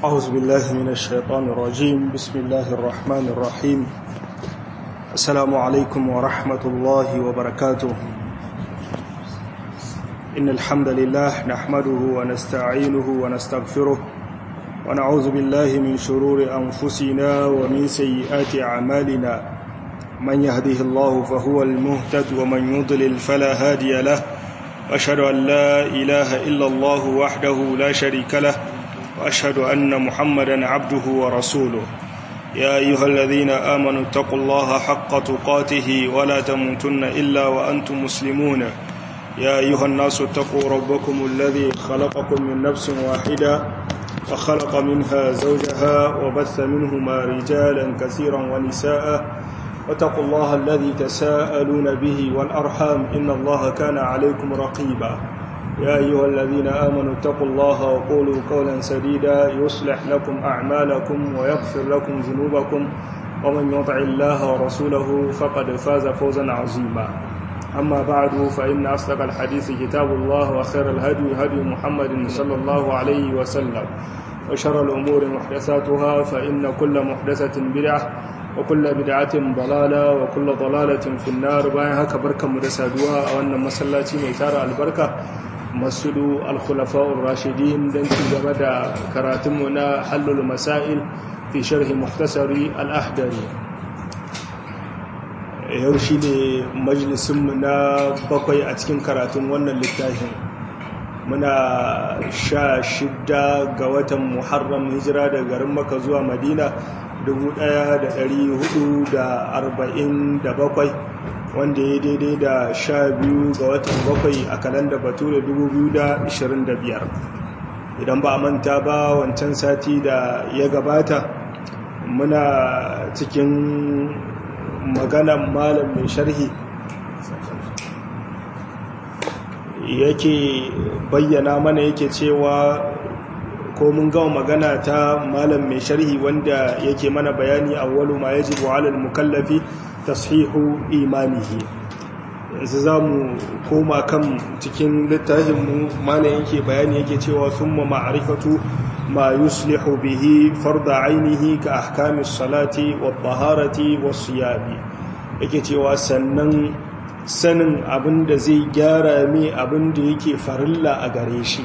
أعوذ بالله من الشيطان الرجيم بسم الله الرحمن الرحيم السلام عليكم ورحمة الله وبركاته إن الحمد لله نحمده ونستعينه ونستغفره ونعوذ بالله من شرور أنفسنا ومن سيئات أعمالنا من يهده الله فهو المهتد ومن يضلل فلا هادي له وأشهد أن لا إله إلا الله وحده لا شريك له وأشهد أن محمدا عبده ورسوله يا أيها الذين آمنوا اتقوا الله حق تقاته ولا تموتن إلا وأنتم مسلمون يا أيها الناس اتقوا ربكم الذي خلقكم من نفس واحدة وخلق منها زوجها وبث منهما رجالا كثيرا ونساء واتقوا الله الذي تساءلون به والأرحام إن الله كان عليكم رقيبا يا أيها الذين آمنوا اتقوا الله وقولوا قولا سديدا يصلح لكم أعمالكم ويغفر لكم ذنوبكم ومن يطع الله ورسوله فقد فاز فوزا عظيما أما بعد فإن أصدق الحديث كتاب الله وخير الهدي هدي محمد صلى الله عليه وسلم وشر الأمور محدثاتها فإن كل محدثة بدعة وكل بدعة ضلالة وكل ضلالة في النار باين هكا بركة مدسادوها أو أن مسلاتي ميتار البركة مسجد الخلفاء الراشدين دنتي جمد كراتمنا حل المسائل في شرح مختصر الأحدري yau shi ne majalisunmu na bakwai a cikin karatun wannan littafin muna sha shidda ga watan muharram hijira daga garin maka zuwa madina 1447 wanda ya daidai da sha biyu ga watan bakwai a kalanda batu da 2025 idan ba a manta ba wancan sati da ya gabata muna cikin maganan malam mai sharhi yake bayyana mana yake cewa ko mun gama magana ta malam mai sharhi wanda yake mana bayani awwalu ma yajibu alal mukallafi tashihu imanihi yanzu za mu koma kan cikin littafinmu malam yake bayani yake cewa summa ma'rifatu ma yuslihu bihi farda ainihi ka ahkamis salati wa taharati wa siyami yake cewa sannan sanin abin da zai gyara mai abin da yake farilla a gare shi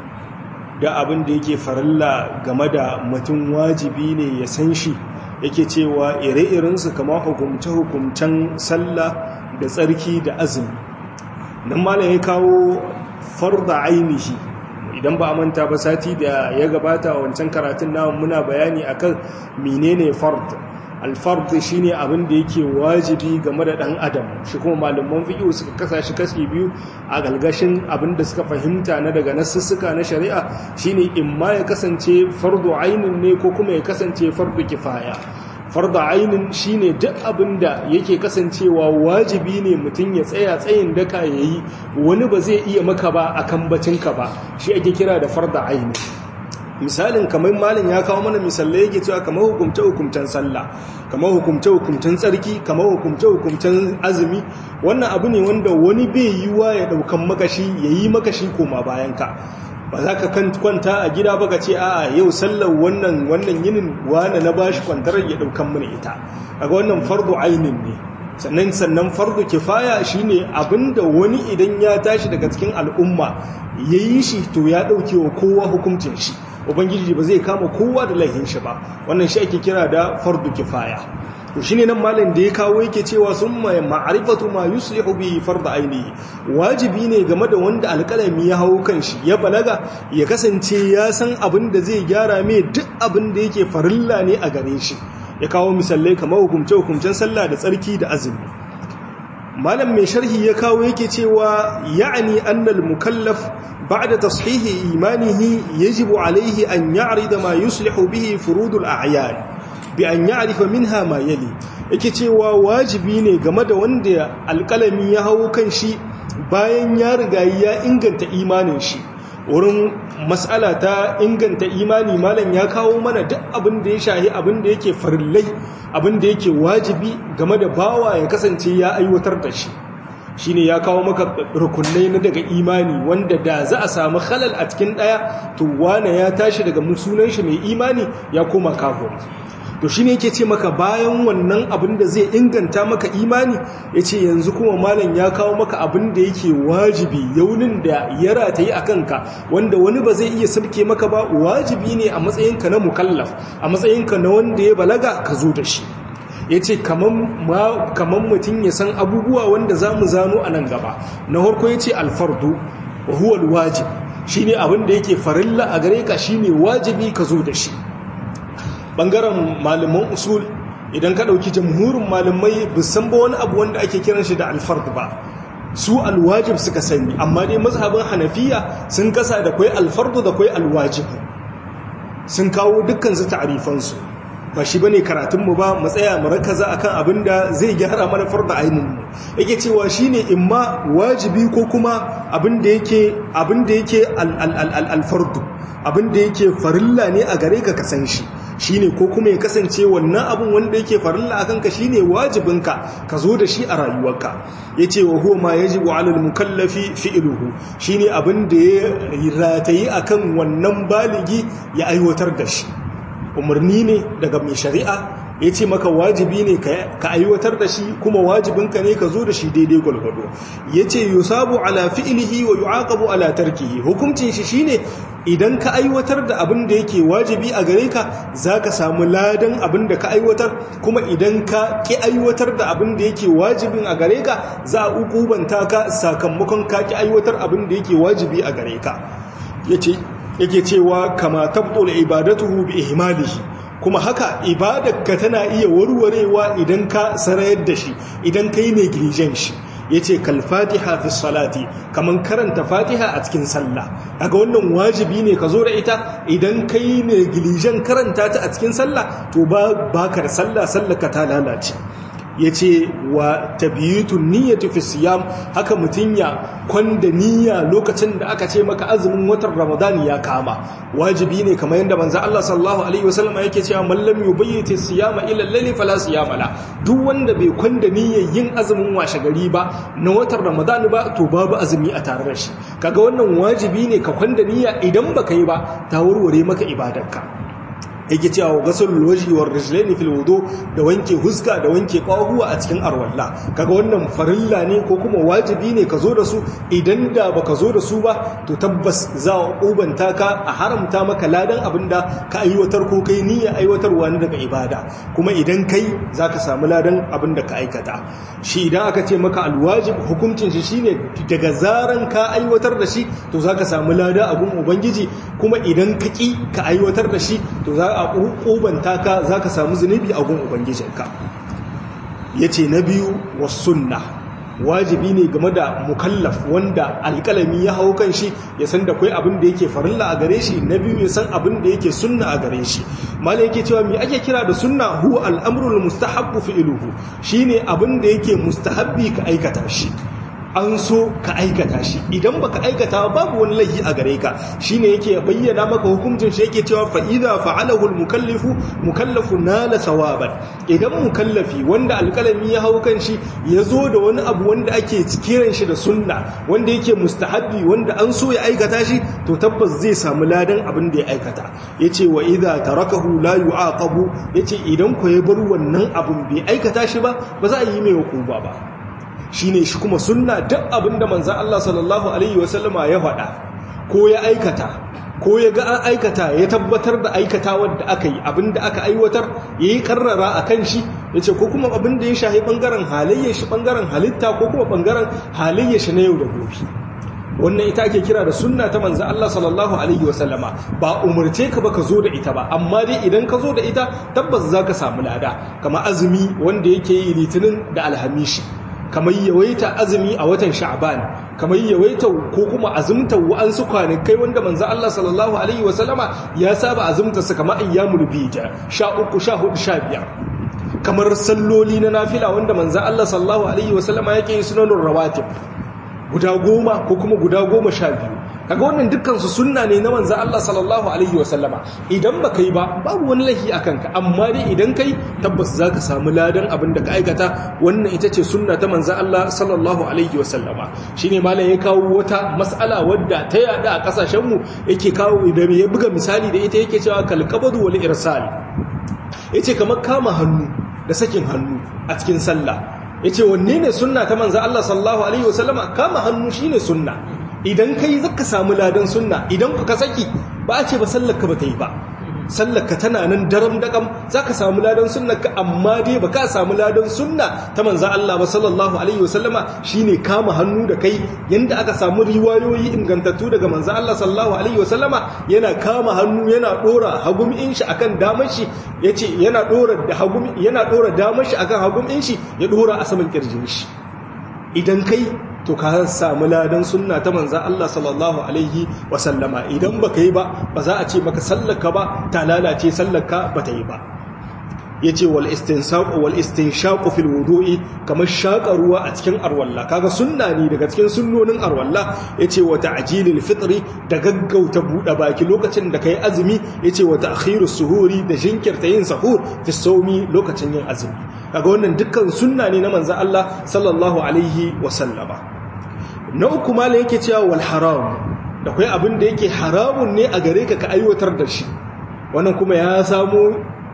da abin da yake farilla game da mutum wajibi ne ya san shi yake cewa ire-irensu kama hukumce-hukumcen sallah da tsarki da azumi nan malam ya kawo farda ainihi idan ba a manta ba sati da ya gabata a wancan karatun namun muna bayani akan menene fard alfard shine abin da yake wajibi game da dan adam shi kuma malaman fiqh suka kasa shi kashi biyu a galgashin abin da suka fahimta na daga nasussuka na shari'a shine imma ya kasance fardu ainin ne ko kuma ya kasance fardu kifaya farda ainin shine duk abin da yake kasancewa wajibi ne mutum ya tsaya tsayin daka yayi wani ba zai iya maka ba akan bacinka ba shi ake kira da farda aini misalin kamar malin ya kawo mana misalai yake cewa kamar hukumce hukumcen sallah kamar hukumce hukumcen tsarki kamar hukumce hukumcen azumi wannan abu ne wanda wani bai yiwa ya daukan makashi yayi makashi koma bayan ka ba za ka kwanta a gida ba ka ce a yau sallar wannan wannan yinin wane na bashi kwantar ya daukan mana ita daga wannan fardu ainin ne sannan sannan fardu kifaya shine abinda wani idan ya tashi daga cikin al'umma yayi shi to ya dauke wa kowa hukuncin shi ubangiji ba zai kama kowa da laihin shi ba wannan shi ake kira da fardu kifaya to shine nan malam da ya kawo yake cewa summa ma'rifatu ma yuslihu bi fard ainihi wajibi ne game da wanda alƙalami ya hawo kanshi ya balaga ya kasance ya san abin da zai gyara mai duk abin da yake farilla ne a gare shi ya kawo misalai kamar hukumce hukumcen sallah da tsarki da azumi malam mai sharhi ya kawo yake cewa ya'ani annal mukallaf ba'da tashihi imanihi yajibu alaihi an ya'rida ma yuslihu bihi furudul a'yan bi an ya'rifa minha ma yali yake cewa wajibi ne game da wanda alƙalami ya hawo kan shi bayan ya riga ya inganta imanin shi wurin mas'ala ta inganta imani malam ya kawo mana duk abin da ya shahi abin da yake farillai abin da yake wajibi game da bawa ya kasance ya aiwatar da shi shine ya kawo maka rukunai na daga imani wanda da za a samu halal a cikin daya to wane ya tashi daga musunan shi mai imani ya koma kafir to shine yake ce maka bayan wannan abin da zai inganta maka imani yace yanzu kuma malam ya kawo maka abin da yake wajibi yaunin da ya rataye a kanka wanda wani ba zai iya sabke maka ba wajibi ne a matsayinka na mukallaf a matsayinka na wanda ya balaga ka zo da shi ya ce kamar mutum ya san abubuwa wanda za mu zano a nan gaba na harko ya ce alfardu wa huwal wajib shi ne abin da yake farilla a gare ka shi ne wajibi ka zo da shi ɓangaren malaman usul idan ka ɗauki jamhurin malamai bisan ba wani abu wanda ake kiran shi da alfardu ba su alwajib suka sani amma dai mazhabin hanafiya sun kasa da kwai alfardu da kwai alwajib sun kawo dukkan su ta'arifansu ba shi bane karatunmu ba mu tsaya mu rakaza akan abin da zai gyara mana farda ainihin yake cewa shine imma wajibi ko kuma abin da yake abin da yake al-fardu abin da yake farilla ne a gare ka kasan shi shine ko kuma ya kasance wannan abin wanda yake farilla akan ka shine wajibinka ka zo da shi a rayuwarka yace wa huwa ma yajibu 'ala al-mukallafi fi'luhu shine abin da ya ratayi akan wannan baligi ya aiwatar da shi umarni ne daga mai shari'a ya ce maka wajibi ne ka aiwatar da shi kuma wajibinka ne ka zo da shi daidai gwalgwado ya ce yusabu ala fi'ilihi wa yu'aqabu ala tarkihi hukuncin shi shine idan ka aiwatar da abin da yake wajibi a gare ka zaka samu ladan abin da ka aiwatar kuma idan ka ki aiwatar da abin da yake wajibin a gare ka za a ukubanta ka sakamakon ka ki aiwatar abin da yake wajibi a gare ka yace yake cewa kama tabtul ibadatuhu bi ihmalihi kuma haka ibadarka tana iya warwarewa idan ka sarayar da shi idan kai negligent shi yace kal fatiha fi salati kaman karanta fatiha a cikin sallah kaga wannan wajibi ne ka zo da ita idan kai negligent karanta ta a cikin sallah to ba baka da sallah sallaka ta lalace ya ce wa tabiyutun niyyatu fi siyam haka mutum ya kwanda niyya lokacin da aka ce maka azumin watan ramadan ya kama wajibi ne kamar yadda manzo Allah sallallahu alaihi wasallam yake cewa man lam yubayyit siyama ila layli fala siyama la duk wanda bai kwanda niyyar yin azumin washe gari ba na watan ramadan ba to babu azumi a tare da shi kaga wannan wajibi ne ka kwanda niyya idan baka yi ba ta warware maka ibadarka yake cewa wa gasul waji wa rijlaini fil wudu da wanke huska da wanke kwahuwa a cikin arwalla kaga wannan farilla ne ko kuma wajibi ne ka zo da su idan da baka zo da su ba to tabbas za a ubanta ka a haramta maka ladan abinda ka aiwatar ko kai niyya aiwatarwa ne daga ibada kuma idan kai zaka samu ladan abinda ka aikata shi idan aka ce maka alwajib hukuncin shi shine daga zaran ka aiwatar da shi to zaka samu lada abun ubangiji kuma idan ka ki ka aiwatar da shi to za a ƙubanta ka za ka samu zunubi a gun ubangijinka ya ce na biyu wa sunna wajibi ne game da mukallaf wanda alƙalami ya hau kan shi ya san da kwai abin da yake farilla a gare shi na biyu ya san abin da yake sunna a gare shi mala yake cewa me ake kira da sunna huwa al'amrul mustahabbu fi'luhu shine abin da yake mustahabbi ka aikata shi an so ka aikata shi idan baka aikata babu wani laifi a gare ka shine yake bayyana maka hukuncin shi yake cewa fa idza fa'alahu al-mukallifu mukallafu nala sawaban idan mukallafi wanda alkalami ya hau kan shi yazo da wani abu wanda ake kiran shi da sunna wanda yake mustahabbi wanda an so ya aikata shi to tabbas zai samu ladan abin da ya aikata yace wa idza tarakahu la yu'aqabu yace idan ko ya bar wannan abun bai aikata shi ba ba za a yi mai hukuma ba shine shi kuma sunna duk abinda manzan Allah sallallahu alaihi wasallama ya faɗa ko ya aikata ko ya ga an aikata ya tabbatar da aikata wadda aka yi abinda aka aiwatar ya yi karrara a kan shi ya ce ko kuma abinda ya shahi ɓangaren halayyar shi ɓangaren halitta ko kuma ɓangaren halayyar shi na yau da gobe wannan ita ake kira da sunna ta manzan Allah sallallahu alaihi wasallama ba umarce ka ba ka zo da ita ba amma dai idan ka zo da ita tabbas za ka samu lada kama azumi wanda yake yi litinin da alhamishi kamar yawaita azumi a watan sha'ban kamar yawaita ko kuma azumta wa'ansu kwanakai wanda manzo Allah sallallahu alaihi wasallama ya saba azumta su kamar ayyamul bija 13 14 15 kamar salloli na nafila wanda manzo Allah sallallahu alaihi wasallama yake yi sunanur rawatib guda goma ko kuma guda goma sha biyu kaga wannan dukkan su sunna ne na manzo Allah sallallahu alaihi wasallama idan baka yi ba babu wani lahi akan ka amma dai idan kai tabbas zaka samu ladan abin da ka aikata wannan ita ce sunna ta manzo Allah sallallahu alaihi wasallama shine malam ya kawo wata mas'ala wadda ta yada a kasashen mu yake kawo da ya buga misali da ita yake cewa kal qabdu wal irsal yace kamar kama hannu da sakin hannu a cikin sallah yace wanne ne sunna ta manzo Allah sallallahu alaihi wasallama kama hannu shine sunna idan kai zaka samu ladan sunna idan ka saki ba a ce ba sallarka ba ta yi ba sallarka tana nan daram dakam zaka samu ladan sunnarka amma dai ba ka samu ladan sunna ta manzo Allah ba sallallahu alaihi wasallama shine kama hannu da kai yanda aka samu riwayoyi ingantattu daga manzo Allah sallallahu alaihi wasallama yana kama hannu yana dora hagum in shi akan damar shi yace yana dora da hagum yana dora damar shi akan hagum in shi ya dora a saman kirjin shi idan kai to ka samu ladan sunna ta manzan Allah sallallahu alaihi wasallama idan baka yi ba ba za a ce maka sallaka ba ta lalace sallaka ba ta yi ba yace wal istinsaq wal istinshaq fil wudu'i kamar shaka ruwa a cikin arwalla kaga sunna ne daga cikin sunnonin arwalla yace wa ta'jilil fitri da gaggauta buɗe baki lokacin da kai azumi yace wa ta'khirus suhuri da jinkirta yin sahur fi sawmi lokacin yin azumi kaga wannan dukkan sunna ne na manzan Allah sallallahu alaihi wasallama na uku mala yake cewa wal haram da kai abin da yake haramun ne a gare ka ka aiwatar da shi wannan kuma ya samu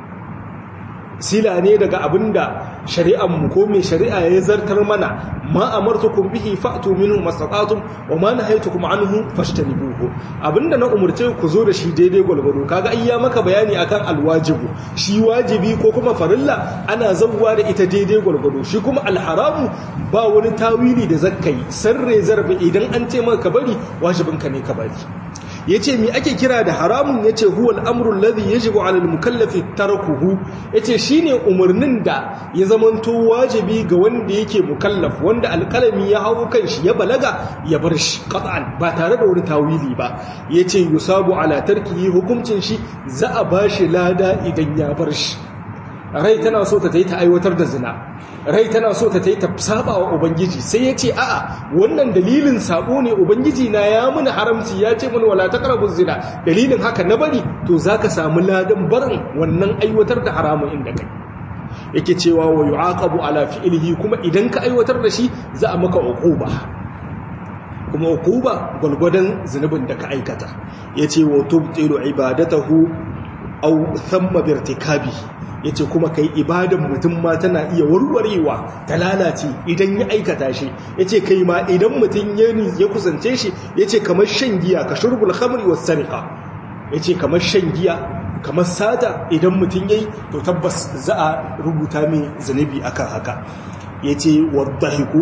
sila ne daga abin da shari'anmu ko mai shari'a ya zartar mana ma amartukum bihi fa'tu minhu mastata'tum wa ma nahaytukum anhu fashtanibuhu abinda na umurce ku zo da shi daidai gwalgwado kaga ai ya maka bayani akan alwajibu shi wajibi ko kuma farilla ana zawwa da ita daidai gwalgwado shi kuma alharamu ba wani tawili da zakkai sarre zarbe idan an ce maka bari wajibinka ne ka bari yace mi ake kira da haramun yace huwa al-amru alladhi yajibu 'ala al-mukallafi tarkuhu yace shine umarnin da ya zamanto wajibi ga wanda yake mukallaf wanda alkalami ya hawo kanshi ya balaga ya bar shi qat'an ba tare da wani tawili ba yace yusabu 'ala tarkihi hukuncin shi za a bashi lada idan ya bar shi rai tana so ta yi ta aiwatar da zina rai tana so ta yi ta saba wa ubangiji sai ya ce a'a wannan dalilin sabo ne ubangiji na ya muni haramci ya ce muni wala taqrabu zina dalilin haka na bari to zaka samu ladan barin wannan aiwatar da haramun inda kai yake cewa wa yu'aqabu ala fi'lihi kuma idan ka aiwatar da shi za a maka uquba kuma uquba gulgudan zunubin da ka aikata yace wa tubtilu ibadatahu aw thamma birtikabi yace kuma kai ibadan mutum ma tana iya warwarewa ta lalace idan ya aikata shi yace kai ma idan mutum ya ya kusance shi yace kamar shan giya ka shurbul khamri was sariqa yace kamar shan giya kamar sata idan mutum yayi to tabbas za a rubuta mai zanubi akan haka yace wadahiku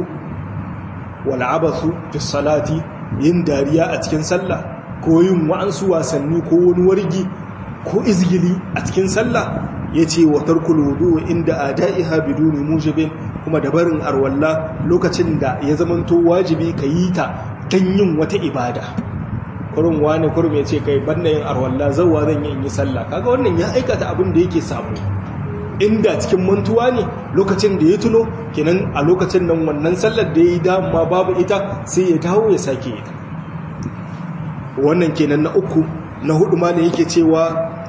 wal abathu fi salati yin dariya a cikin sallah ko yin wa'ansu wasanni ko wani wargi ko izgili a cikin sallah ya ce wa tarkul wudu inda a da'iha biduni mujibin kuma da barin arwalla lokacin da ya zamanto wajibi ka yi ta don yin wata ibada kurin wani kurum ya ce kai banna yin arwalla zauwa zan yi in yi sallah kaga wannan ya aikata abin da yake samu inda cikin mantuwa ne lokacin da ya tuno kenan a lokacin nan wannan sallar da ya yi dama babu ita sai ya dawo ya sake ita wannan kenan na uku na hudu ma da yake cewa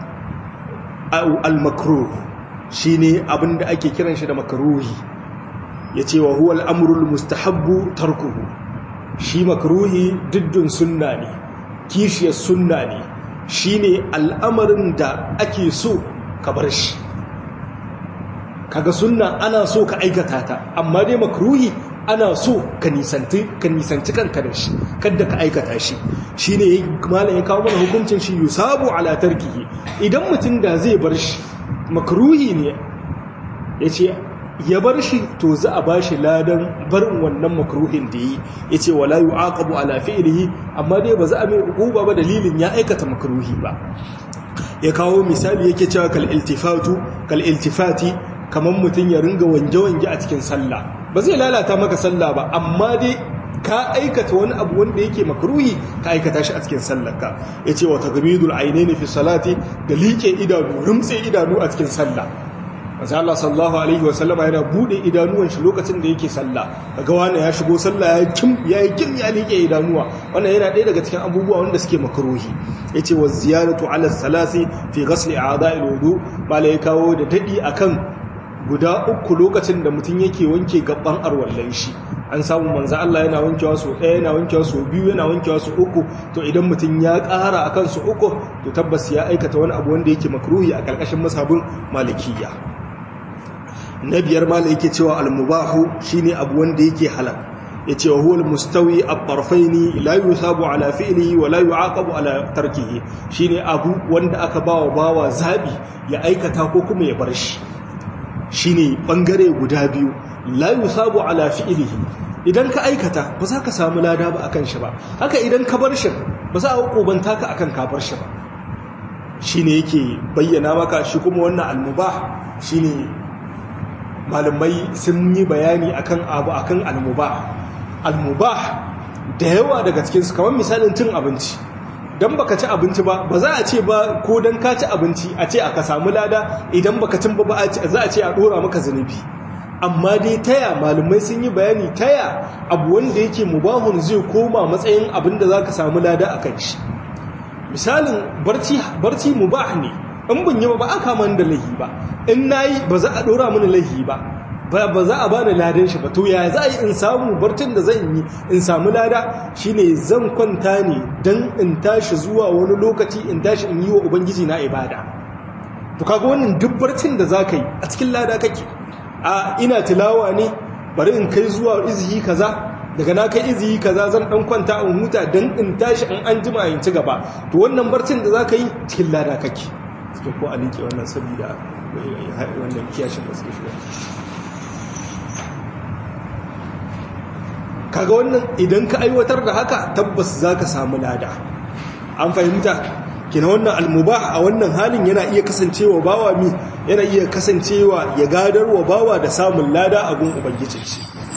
al-makruh shine abinda ake kiran shi da makruhi yace wa huwa al-amrul mustahabbu tarkuhu shi makruhi diddun sunna ne kishiyar sunna ne shine al'amarin da ake so ka bar shi kaga sunna ana so ka aikata ta amma dai makruhi ana so ka nisanci ka nisanci kanka da shi kada ka aikata shi shine malam ya kawo mana hukuncin shi yusabu ala tarkihi idan mutum da zai bar shi makruhi ne yace ya bar shi to za a bashi ladan barin wannan makruhin da yi yace wala yu'aqabu ala fi'lihi amma dai ba za a mai hukuma ba dalilin ya aikata makruhi ba ya kawo misali yake cewa kal iltifatu kal iltifati kaman mutum ya ringa wange-wange a cikin sallah ba zai lalata maka sallah ba amma dai ka aikata wani abu wanda yake makruhi ka aikata shi a cikin sallarka yace wa tagmidul aynaini fi salati da liƙe idanu rumtse idanu a cikin sallah manzo Allah sallallahu alaihi wasallam yana bude idanuwan shi lokacin da yake sallah kaga wani ya shigo sallah ya kim ya yi kim ya liƙe idanuwa wannan yana ɗaya daga cikin abubuwa wanda suke makruhi yace wa ziyaratu ala salasi fi ghasl a'dha'il wudu mala ya kawo da dadi akan guda uku lokacin da mutum yake wanke gaban arwallan shi an samu manzo Allah yana wankewa su ɗaya yana wankewa su biyu yana wankewa su uku to idan mutum ya ƙara akan su uku to tabbas ya aikata wani abu wanda yake makruhi a ƙarƙashin masabin malikiyya na biyar mala yake cewa almubahu shine abu wanda yake halal yace wa huwa almustawi at-tarfaini la yusabu ala fi'lihi wa la yu'aqabu ala tarkihi shine abu wanda aka bawa bawa zabi ya aikata ko kuma ya bar shi shine bangare guda biyu la yusabu ala fi'lihi idan ka aikata ba za ka samu lada ba akan shi ba haka idan ka bar shi ba za a hukubanta ka akan ka bar shi ba shine yake bayyana maka shi kuma wannan almubah shine malamai sun yi bayani akan abu akan almubah almubah da yawa daga cikin su kamar misalin cin abinci dan baka ci abinci ba ba za a ce ba ko dan ka ci abinci a ce aka samu lada idan baka cin ba za a ce a dora maka zunubi amma dai taya malamai sun yi bayani taya abu wanda yake mubahun zai koma matsayin abin da zaka samu lada akan shi misalin barci barci mubah ne in ban yi ba ba aka man da lahi ba in nayi ba za a dora mini lahi ba ba za a bani ladan shi ba to ya za a yi in samu barcin da zan yi in samu lada shine zan kwanta ne dan in tashi zuwa wani lokaci in tashi in yi wa ubangiji na ibada to kaga wannan duk barcin da zaka yi a cikin lada kake a ina tilawa ne bari in kai zuwa izhi kaza daga na kai izhi kaza zan dan kwanta in huta dan in tashi in an jima in ci gaba to wannan barcin da zaka yi cikin lada kake suke ko a liƙe wannan saboda wannan kiyashin da suke shiga kaga wannan idan ka aiwatar da haka tabbas za ka samu lada an fahimta kina wannan almubah a wannan halin yana iya kasancewa bawa mi yana iya kasancewa ya gadarwa bawa da samun lada a gun ubangijin shi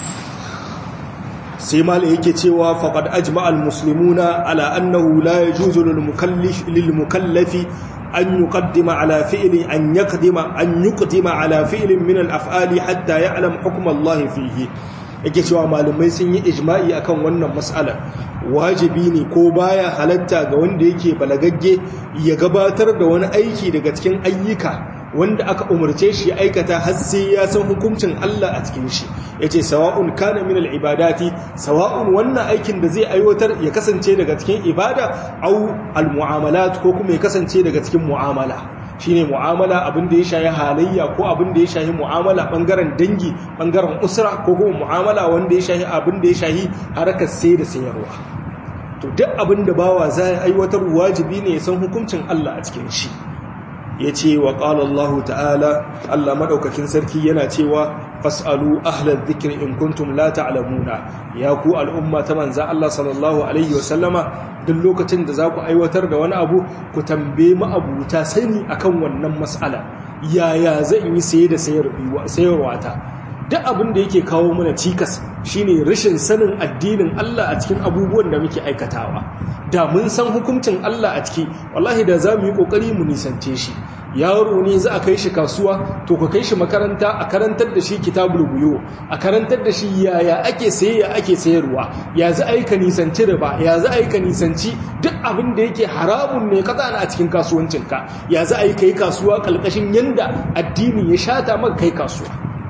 sai malai yake cewa faqad ajma'a almuslimuna ala annahu la yajuzu lil mukallif lil mukallafi an yuqaddima ala fi'li an yaqdima an yuqdima ala fi'lin min al af'ali hatta ya'lam hukm Allah fihi yake cewa malumai sun yi ijma'i akan wannan mas'ala wajibi ne ko baya halatta ga wanda yake balagagge ya gabatar da wani aiki daga cikin ayyuka wanda aka umarce shi aikata har sai ya san hukuncin Allah a cikin shi yace sawa'un kana min al-ibadati sawa'un wannan aikin da zai aiwatar ya kasance daga cikin ibada au al-mu'amalat ko kuma ya kasance daga cikin mu'amala shine mu'amala abin da ya shayi halayya ko abin da ya shayi mu'amala bangaren dangi bangaren usra ko kuma mu'amala wanda ya shayi abin da ya shayi harkar sai da sayarwa to duk abin da bawa zai aiwatar wajibi ne ya san hukuncin Allah a cikin shi ya ce wa ƙala Allah ta'ala Allah maɗaukakin sarki yana cewa fas'alu ahlar zikir in kuntum la ta'lamuna ya ku al'umma ta manza Allah sallallahu alaihi wasallama duk lokacin da za ku aiwatar da wani abu ku tambaye ma'abuta sani akan wannan mas'ala yaya zan yi saye da sayarwa ta duk abin da yake kawo mana cikas shine rashin sanin addinin Allah a cikin abubuwan da muke aikatawa da mun san hukuncin Allah a ciki wallahi da za mu yi kokari mu nisance shi yaro ne za a kai shi kasuwa to ka kai shi makaranta a karantar da shi kitabul buyo a karantar da shi yaya ake saye ya ake sayarwa ya za a yi ka nisanci riba ya za a yi ka nisanci duk abin da yake haramun ne kaza a cikin kasuwancinka ya za a yi kai kasuwa kalkashin yanda addini ya shata maka kai kasuwa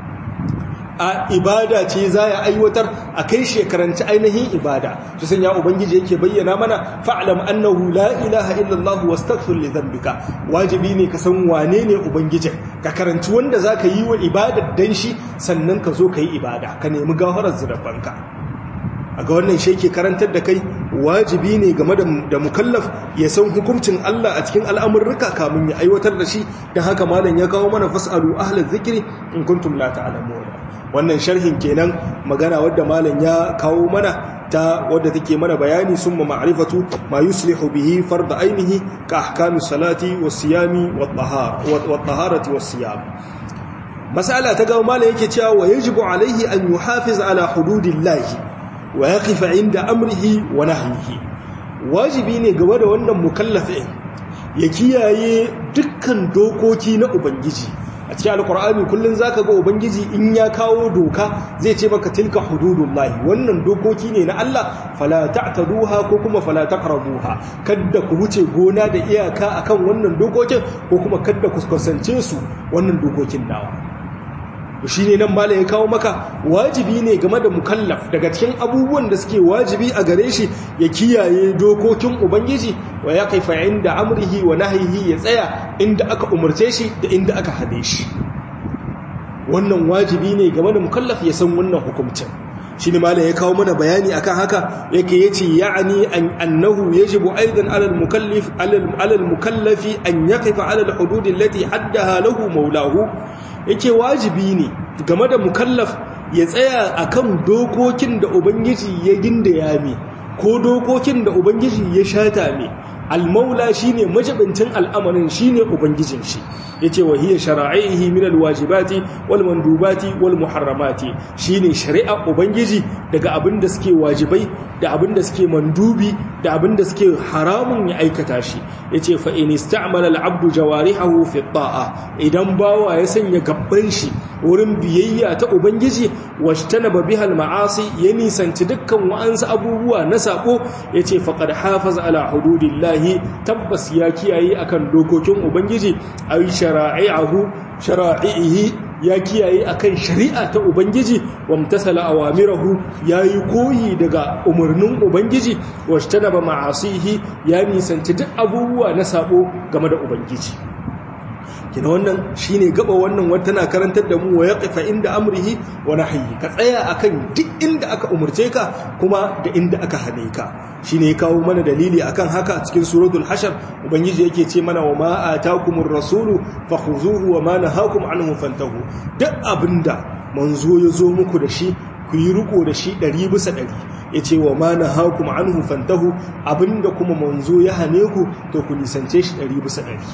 a ibada ce za ya aiwatar a kai shekaranci ainihin ibada su sanya ubangiji yake bayyana mana fa'alam annahu la ilaha illallah wastaghfir li dhanbika wajibi ne ka san wane ne ubangijin ka karanci wanda zaka yi wa ibadar dan shi sannan ka zo ka yi ibada ka nemi gafarar zunubanka a ga wannan shi ke karantar da kai wajibi ne game da mukallaf ya san hukuncin Allah a cikin al'amurruka kamun ya aiwatar da shi don haka malam ya kawo mana fas'alu ahlal zikri in kuntum la ta'lamun wannan sharhin kenan magana wadda malam ya kawo mana ta wadda take mana bayani summa ma'rifatu ma yuslihu bihi fard ainihi ka ahkamis salati was siyami wat taharati was siyam mas'ala ta gaba malam yake cewa wa yajibu alaihi an yuhafiz ala hududillahi wa yaqifa inda amrihi wa nahyihi wajibi ne game da wannan mukallafin ya kiyaye dukkan dokoki na ubangiji a cikin alkur'ani kullun zaka ga ubangiji in ya kawo doka zai ce maka tilka hududullahi wannan dokoki ne na Allah fala ta'taduha ko kuma fala taqrabuha kada ku wuce gona da iyaka akan wannan dokokin ko kuma kada ku kusance su wannan dokokin nawa shi ne nan mala ya kawo maka wajibi ne game da mukallaf daga cikin abubuwan da suke wajibi a gare shi ya kiyaye dokokin ubangiji wa ya kaifa inda amrihi wa nahyihi ya tsaya inda aka umarce shi da inda aka hade shi wannan wajibi ne game da mukallaf ya san wannan hukuncin shi ne mala ya kawo mana bayani akan haka yake yace ya'ani annahu yajibu aidan alal mukallif alal mukallafi an yaqifa alal hudud allati haddaha lahu maulahu yake wajibi ne game da mukallaf ya tsaya akan dokokin da ubangiji ya gindaya mi ko dokokin da ubangiji ya shata mi almaula shine majibincin al'amarin shine ubangijin shi yace wa hiya shara'ihi min alwajibati wal mandubati wal muharramati shine shari'a ubangiji daga abin da suke wajibai da abin da suke mandubi da abin da suke haramun ya aikata shi yace fa in ista'mala al'abdu jawarihahu fi ta'a idan bawa ya sanya gabban shi wurin biyayya ta ubangiji washtanaba biha al-ma'asi ya nisanci dukkan wa'ansu abubuwa na sako yace faqad hafaza ala hududillahi tabbas ya kiyaye akan dokokin ubangiji ay shara'i'ahu shara'ihi ya kiyaye akan shari'a ta ubangiji wamtasala awamirahu yayi koyi daga umarnin ubangiji washtanaba ma'asihi ya nisanci duk abubuwa na sabo game da ubangiji kina wannan shine gaba wannan wata na karantar da mu wa yaqifa inda amrihi wa nahyi ka tsaya akan duk inda aka umurce ka kuma da inda aka hane ka shine ya kawo mana dalili akan haka a cikin suratul hashar ubangiji yake ce mana wa ma atakumur rasulu fakhuzuhu wa ma nahakum anhu fantahu duk abinda manzo ya zo muku da shi ku yi riko da shi ɗari bisa ɗari ya ce wa ma na hakum anhu fantahu abinda kuma manzo ya hane ku to ku nisance shi ɗari bisa ɗari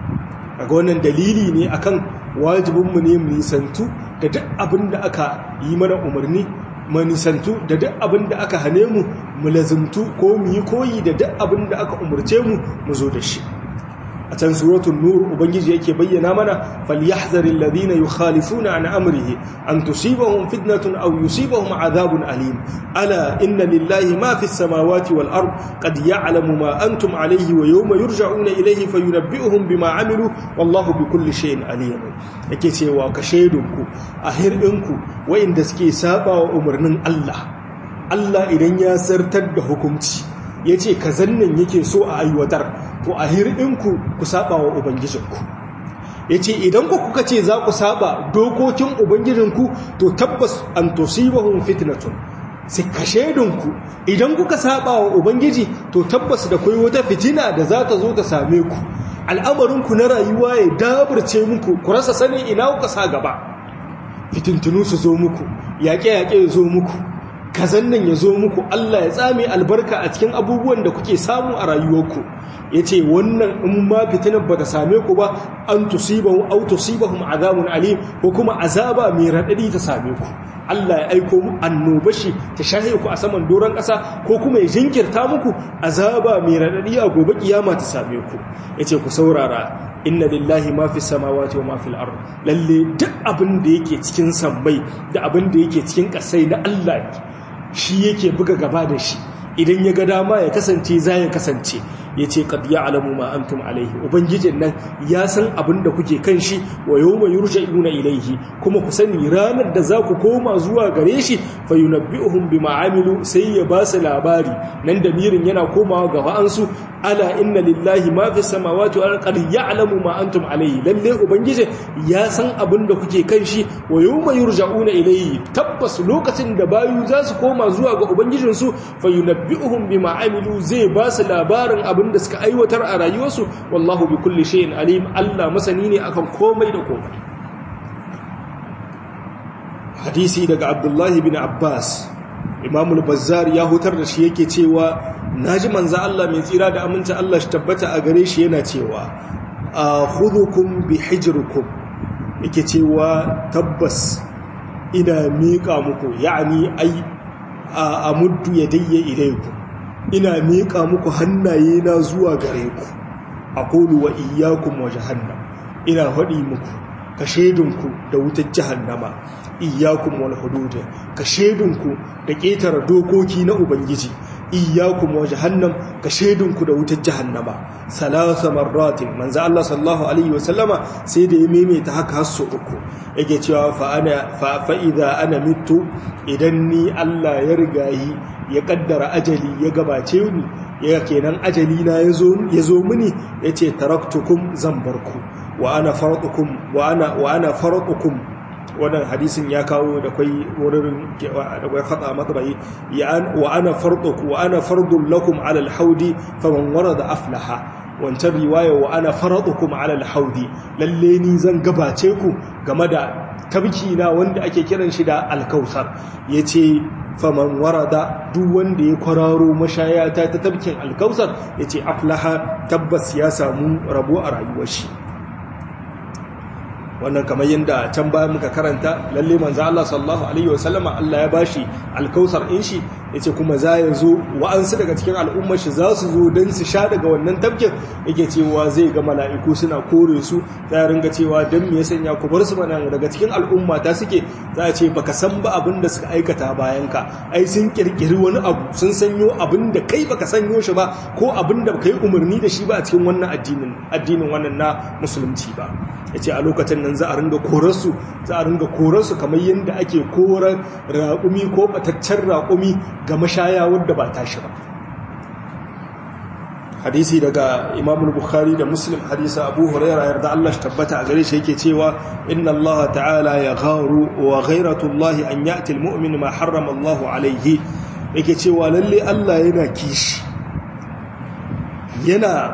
daga wannan dalili ne akan wajibinmu ne mu nisantu da duk abin da aka yi mana umarni mu nisantu da duk abin da aka hane mu mu lazimtu ko mu yi koyi da duk abin da aka umarce mu mu zo da shi a can suratul nur ubangiji yake bayyana mana falyahzaril ladina yukhalifuna an amrihi an tusibahum fitnatun aw yusibahum adhabun alim ala inna lillahi ma fis samawati wal ard qad ya'lamu ma antum alayhi wa yawma yurja'una ilayhi fayunabbi'uhum bima amilu wallahu bikulli shay'in alim yake cewa ka shaidunku a hirdinku wa'inda suke saba wa umarnin Allah Allah idan ya sartar da hukunci ya ce ka zannan yake so a aiwatar to a hirɗinku ku saba wa ubangijinku ya ce idan ku kuka ce za ku saba dokokin ubangijinku to tabbas an tosibahun fitnatun sai ka shaidunku idan kuka saba wa ubangiji to tabbas da kai wata fitina da za ta zo ta same ku al'amarinku na rayuwa ya daburce muku ku rasa sanin ina kuka sa gaba fitintunu su zo muku yaƙe-yaƙe ya zo muku kazan nan ya zo muku Allah ya tsame albarka a cikin abubuwan da kuke samu a rayuwarku ya ce wannan in ma fitinar ba ta same ku ba an tusibahu au tusibahum azabun alim ko kuma azaba mai raɗaɗi ta same ku Allah ya aiko mu annoba shi ta shahe ku a saman doron ƙasa ko kuma ya jinkirta muku azaba mai raɗaɗi a gobe kiyama ta same ku ya ce ku saurara inna lillahi ma fi samawati wa ma fil ard lalle duk abin da yake cikin sammai da abin da yake cikin ƙasai na Allah shi yake buga gaba da shi idan ya ga dama ya kasance za ya kasance ya ce kad ya alamu ma antum alaihi ubangijin nan ya san abin da kuke kan shi wa yau mai yurja'una ilaihi kuma ku sani ranar da za ku koma zuwa gare shi fa yunabbi'uhum bima amilu sai ya ba su labari nan da mirin yana komawa ga wa'ansu ala inna lillahi ma fi samawati wa qad ya'lamu ma antum alaihi lalle ubangijin ya san abin da kuke kan shi wa yau mai yurja'una ilaihi tabbas lokacin da bayu za su koma zuwa ga ubangijinsu fa yunabbi'uhum bima amilu zai ba su labarin abin da suka aiwatar a rayuwarsu wallahu bi kulli shay'in alim Allah masani ne akan komai da komai hadisi daga Abdullah bin Abbas Imam al-Bazzar ya hutar da shi yake cewa naji manzo Allah mai tsira da aminci Allah shi tabbata a gare shi yana cewa akhudukum bi hijrikum yake cewa tabbas ina miƙa muku ya'ani ai a muddu yadayya ilaykum ina miƙa muku hannaye na zuwa gare ku a kolu wa iyakun wa jahannam ina faɗi muku ka shedunku da wutar jahannama iyyakum wal hudud ka shedunku da ƙetare dokoki na ubangiji iyyakum wa jahannam ka shedunku da wutar jahannama salasa marratin manzo Allah sallallahu alaihi wasallama sai da ya maimaita haka har so uku yake cewa fa ana fa fa idza ana mitu idan ni Allah ya rigayi ya kaddara ajali ya gabace ni ya kenan ajali na yazo yazo mini yace taraktukum zan barku wa ana fardukum wa ana wa ana fardukum wannan hadisin ya kawo da kwai wurin da kwai khata matsayi wa ana fardukum wa ana fardun lakum ala alhaudi faman warada aflaha wancan riwaya wa ana faradukum ala alhaudi lalle ni zan gabace ku game da tabki na wanda ake kiran shi da alkausar yace faman warada duk wanda ya kwararo mashayata ta tabkin alkausar yace aflaha tabbas ya samu rabo a rayuwar shi wannan kamar yadda can bayan muka karanta lalle manzo Allah sallallahu alaihi wasallama Allah ya bashi alkausar in shi yace kuma za ya zo wa'ansu daga cikin al'ummar shi za su zo dan su sha daga wannan tabkin yake cewa zai ga mala'iku suna kore su za ringa cewa dan me ya sanya ku bar su mana daga cikin al'umma ta suke za a ce baka san ba abin da suka aikata bayan ka ai sun kirkiri wani abu sun sanyo abin da kai baka sanyo shi ba ko abin da kai umarni da shi ba a cikin wannan addinin addinin wannan na musulunci ba yace a lokacin nan za a ringa korarsu za a ringa korarsu kamar yadda ake korar raƙumi ko bataccen raƙumi ga mashaya wadda ba tashi ba hadisi daga imam bukhari da muslim hadisa abu huraira yarda Allah shi tabbata a gare shi yake cewa inna Allah ta'ala ya gharu wa ghairatu Allah an ya'ti al-mu'min ma harrama Allah alayhi yake cewa lalle Allah yana kishi yana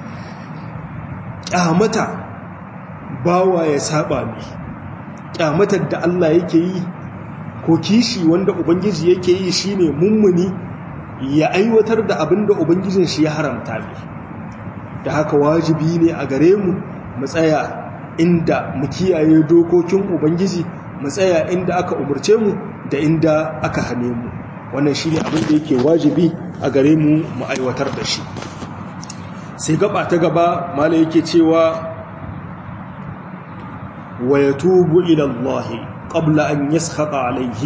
kyamata bawa ya saba mi kyamatar da Allah yake yi ko kishi wanda ubangiji yake yi shine mummuni ya aiwatar da abin da ubangijin shi ya haramta mi da haka wajibi ne a gare mu mu tsaya inda mu kiyaye dokokin ubangiji mu tsaya inda aka umurce mu da inda aka hane mu wannan shine abin da yake wajibi a gare mu mu aiwatar da shi sai gaba ta gaba mala yake cewa ويتوب إلى الله قبل أن يسخط عليه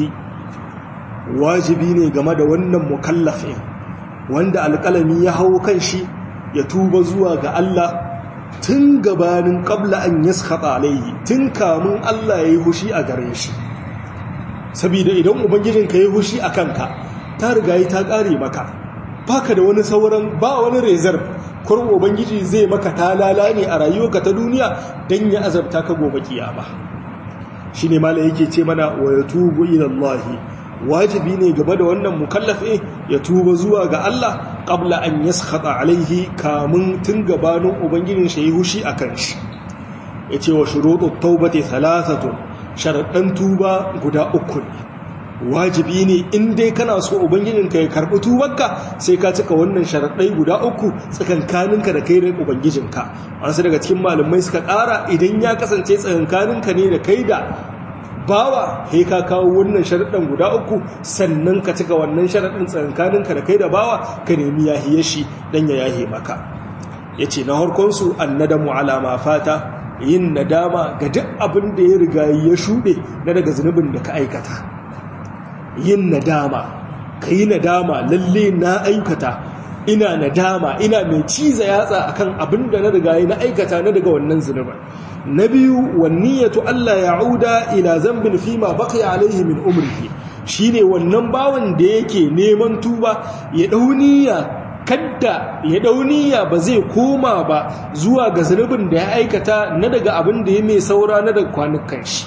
wajibi ne game da wannan mukallafin wanda alƙalami ya hau kan shi ya tuba zuwa ga Allah tun gabanin qabla an yaskhata alayhi tun kamun Allah yayi hushi a gare shi saboda idan ubangijin ka yayi hushi akan ka ta riga ta kare maka baka da wani sauran ba wani reserve kurin ubangiji zai maka talala ne a rayuwarka ta duniya don ya azabta ka gobe kiyama shi ne mala yake ce mana wa ya tubu ilallahi wajibi ne gaba da wannan mukallafe ya tuba zuwa ga Allah qabla an yaskhata alaihi kamun tun gabanin ubangijin shi hushi akan shi yace wa shurutut taubati thalathatun sharadan tuba guda uku ne wajibi ne in dai kana so ubangijinka ya karɓi tubarka sai ka cika wannan sharaɗai guda uku tsakankaninka da kai da ubangijinka wasu daga cikin malamai suka ƙara idan ya kasance tsakankaninka ne da kai da bawa sai ka kawo wannan sharaɗin guda uku sannan ka cika wannan sharaɗin tsakankaninka da kai da bawa ka nemi yahiye shi dan ya yahe maka ya ce na harkonsu annadamu alama fata yin nadama ga duk abin da ya riga ya shuɗe na daga zunubin da ka aikata yin nadama ka yi nadama lalle na aikata ina nadama ina mai ciza yatsa akan abin da na riga na aikata na daga wannan zunuban na biyu wanniyatu Allah ya'uda ila zambin fima baqiya alaihi min umrihi shine wannan bawan da yake neman tuba ya dauniya kadda ya dauniya ba zai koma ba zuwa ga zunubin da ya aikata na daga abin da ya mai saura na daga kwanukan shi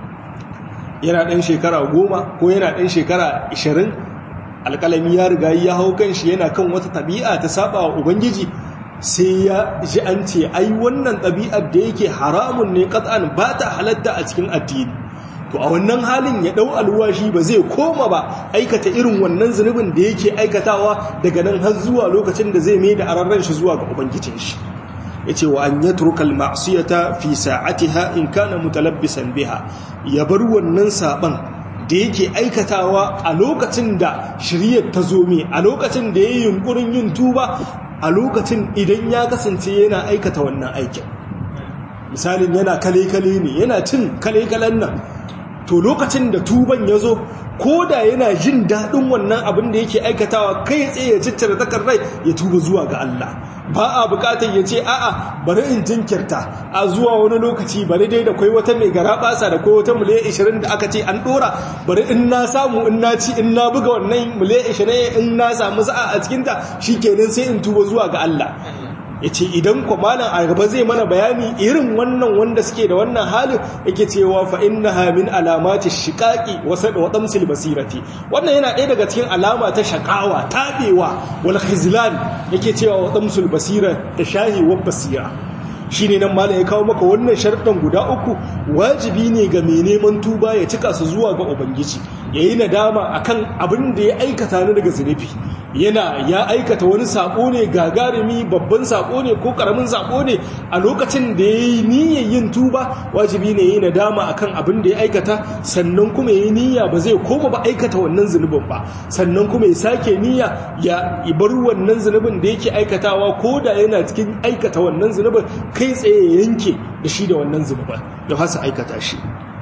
yana ɗan shekara goma ko yana ɗan shekara ishirin alƙalami ya riga ya hau kan shi yana kan wata ɗabi'a ta saba wa ubangiji sai ya ji an ce ai wannan ɗabi'ar da yake haramun ne ƙat'an ba ta halatta a cikin addini to a wannan halin ya ɗau alwashi ba zai koma ba aikata irin wannan zunubin da yake aikatawa daga nan har zuwa lokacin da zai mai da ararren shi zuwa ga ubangijin shi ya ce wa an ya turkal ma'asiyata fi sa'atiha in kana mutalabbisan biha ya bar wannan saban da yake aikatawa a lokacin da shiryar ta zo mai a lokacin da ya yi yunkurin yin tuba a lokacin idan ya kasance yana aikata wannan aikin misalin yana kale-kale ne yana cin kale-kalen nan to lokacin da tuban ya zo ko da yana jin daɗin wannan abin da yake aikatawa kai tsaye ya ciccire takar rai ya tuba zuwa ga Allah ba a bukatar ya ce a'a bari in jinkirta a zuwa wani lokaci bari dai da kwai wata mai gara basa da kwai wata miliyan 20 da aka ce an dora bari in na samu in na ci in na buga wannan miliyan 20 in na samu sa'a a cikinta shikenan sai in tuba zuwa ga Allah ya ce idan kwamalan a gaba zai mana bayani irin wannan wanda suke da wannan halin yake cewa fa inna hamin alamati shiƙaƙi wasu da waɗamsil basirati wannan yana ɗaya daga cikin alama ta shaƙawa taɓewa wal khizlan yake cewa waɗamsil basira da shahi wa basira shi ne nan malam ya kawo maka wannan sharɗan guda uku wajibi ne ga mai neman tuba ya cika su zuwa ga ubangiji ya yi nadama akan abin da ya aikata na daga zunubi yana ya aikata wani sako ne gagarumi babban sako ne ko karamin sako ne a lokacin da ya yi niyyar yin tuba wajibi ne ya yi nadama akan abin da ya aikata sannan kuma ya yi niyya ba zai koma ba aikata wannan zunubin ba sannan kuma ya sake niyya ya bar wannan zunubin da yake aikatawa ko da yana cikin aikata wannan zunubin kai tsaye ya yanke da shi da wannan zunubin ya fasa aikata shi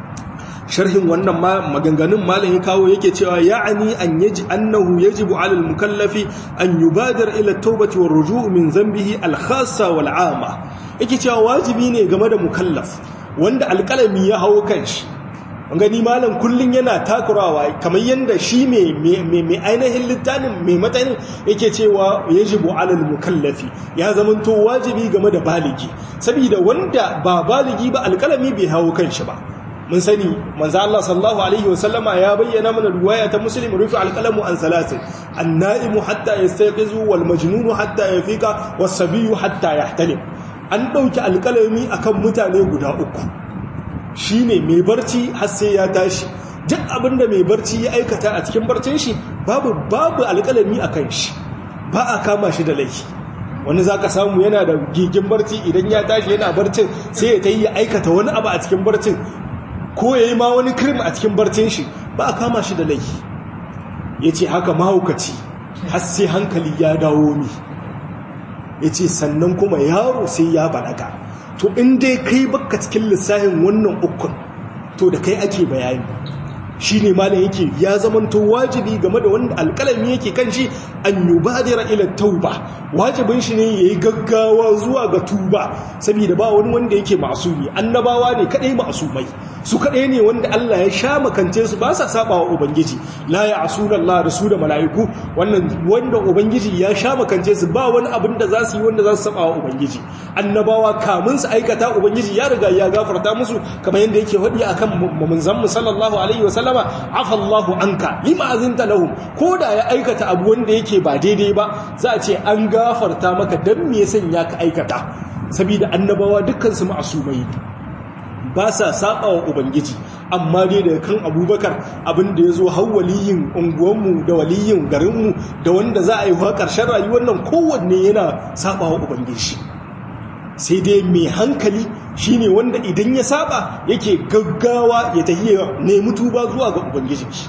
sharhin wannan maganganun malam ya kawo yake cewa ya'ani an yaji annahu yajibu 'ala al-mukallafi an yubadir ila at-taubati war-ruju' min dhanbihi al-khassa wal-'amma yake cewa wajibi ne game da mukallaf wanda alƙalami ya hawo kanshi gani malam kullun yana takurawa kamar yanda shi mai ainihin littafin mai matsayin yake cewa yajibu 'ala al-mukallafi ya zamanto wajibi game da baligi saboda wanda ba baligi ba alƙalami bai hawo kanshi ba mun sani manzo Allah sallallahu alaihi wasallama ya bayyana mana riwaya ta muslim rufi alqalamu an salasin annaimu hatta yastayqizu wal majnunu hatta yafika was sabiyu hatta yahtalim an dauki alqalami akan mutane guda uku shine mai barci har sai ya tashi duk abinda mai barci ya aikata a cikin barcin shi babu babu alqalami akan shi ba a kama shi da laifi wani za ka samu yana da gigin barci idan ya tashi yana barcin sai ya ta yi aikata wani abu a cikin barcin ko ya yi ma wani kirim a cikin barcin shi ba a kama shi da laifi ya ce haka mahaukaci har sai hankali ya dawo mi ya ce sannan kuma yaro sai ya balaga to in dai kai baka cikin lissafin wannan ukun to da kai ake bayani shi ne malam yake ya zamanto wajibi game da wanda alƙalami yake kan shi an yubadira ila tauba wajibin shi ne yayi gaggawa zuwa ga tuba saboda ba wani wanda yake masumi annabawa ne kadai masumai su kadai ne wanda Allah ya sha makance su ba sa saba wa ubangiji la ya'suna Allah da su da mala'iku wannan wanda ubangiji ya sha makance su ba wani abin da za su yi wanda za su saba wa ubangiji annabawa kamun su aikata ubangiji ya riga ya gafarta musu kamar yadda yake hadi akan manzon mu sallallahu alaihi wasallama afa Allahu anka lima azinta lahum koda ya aikata abu wanda yake ba daidai ba za a ce an gafarta maka dan me yasan ya ka aikata saboda annabawa dukkan su ma'asumai ba sa saba wa ubangiji amma dai daga kan abubakar abin da ya zo har waliyin unguwanmu da waliyin garinmu da wanda za a yi wa ƙarshen rayuwar nan kowanne yana saba wa ubangiji sai dai mai hankali shine wanda idan ya saba yake gaggawa ya tafi nemi tuba zuwa ga ubangijin shi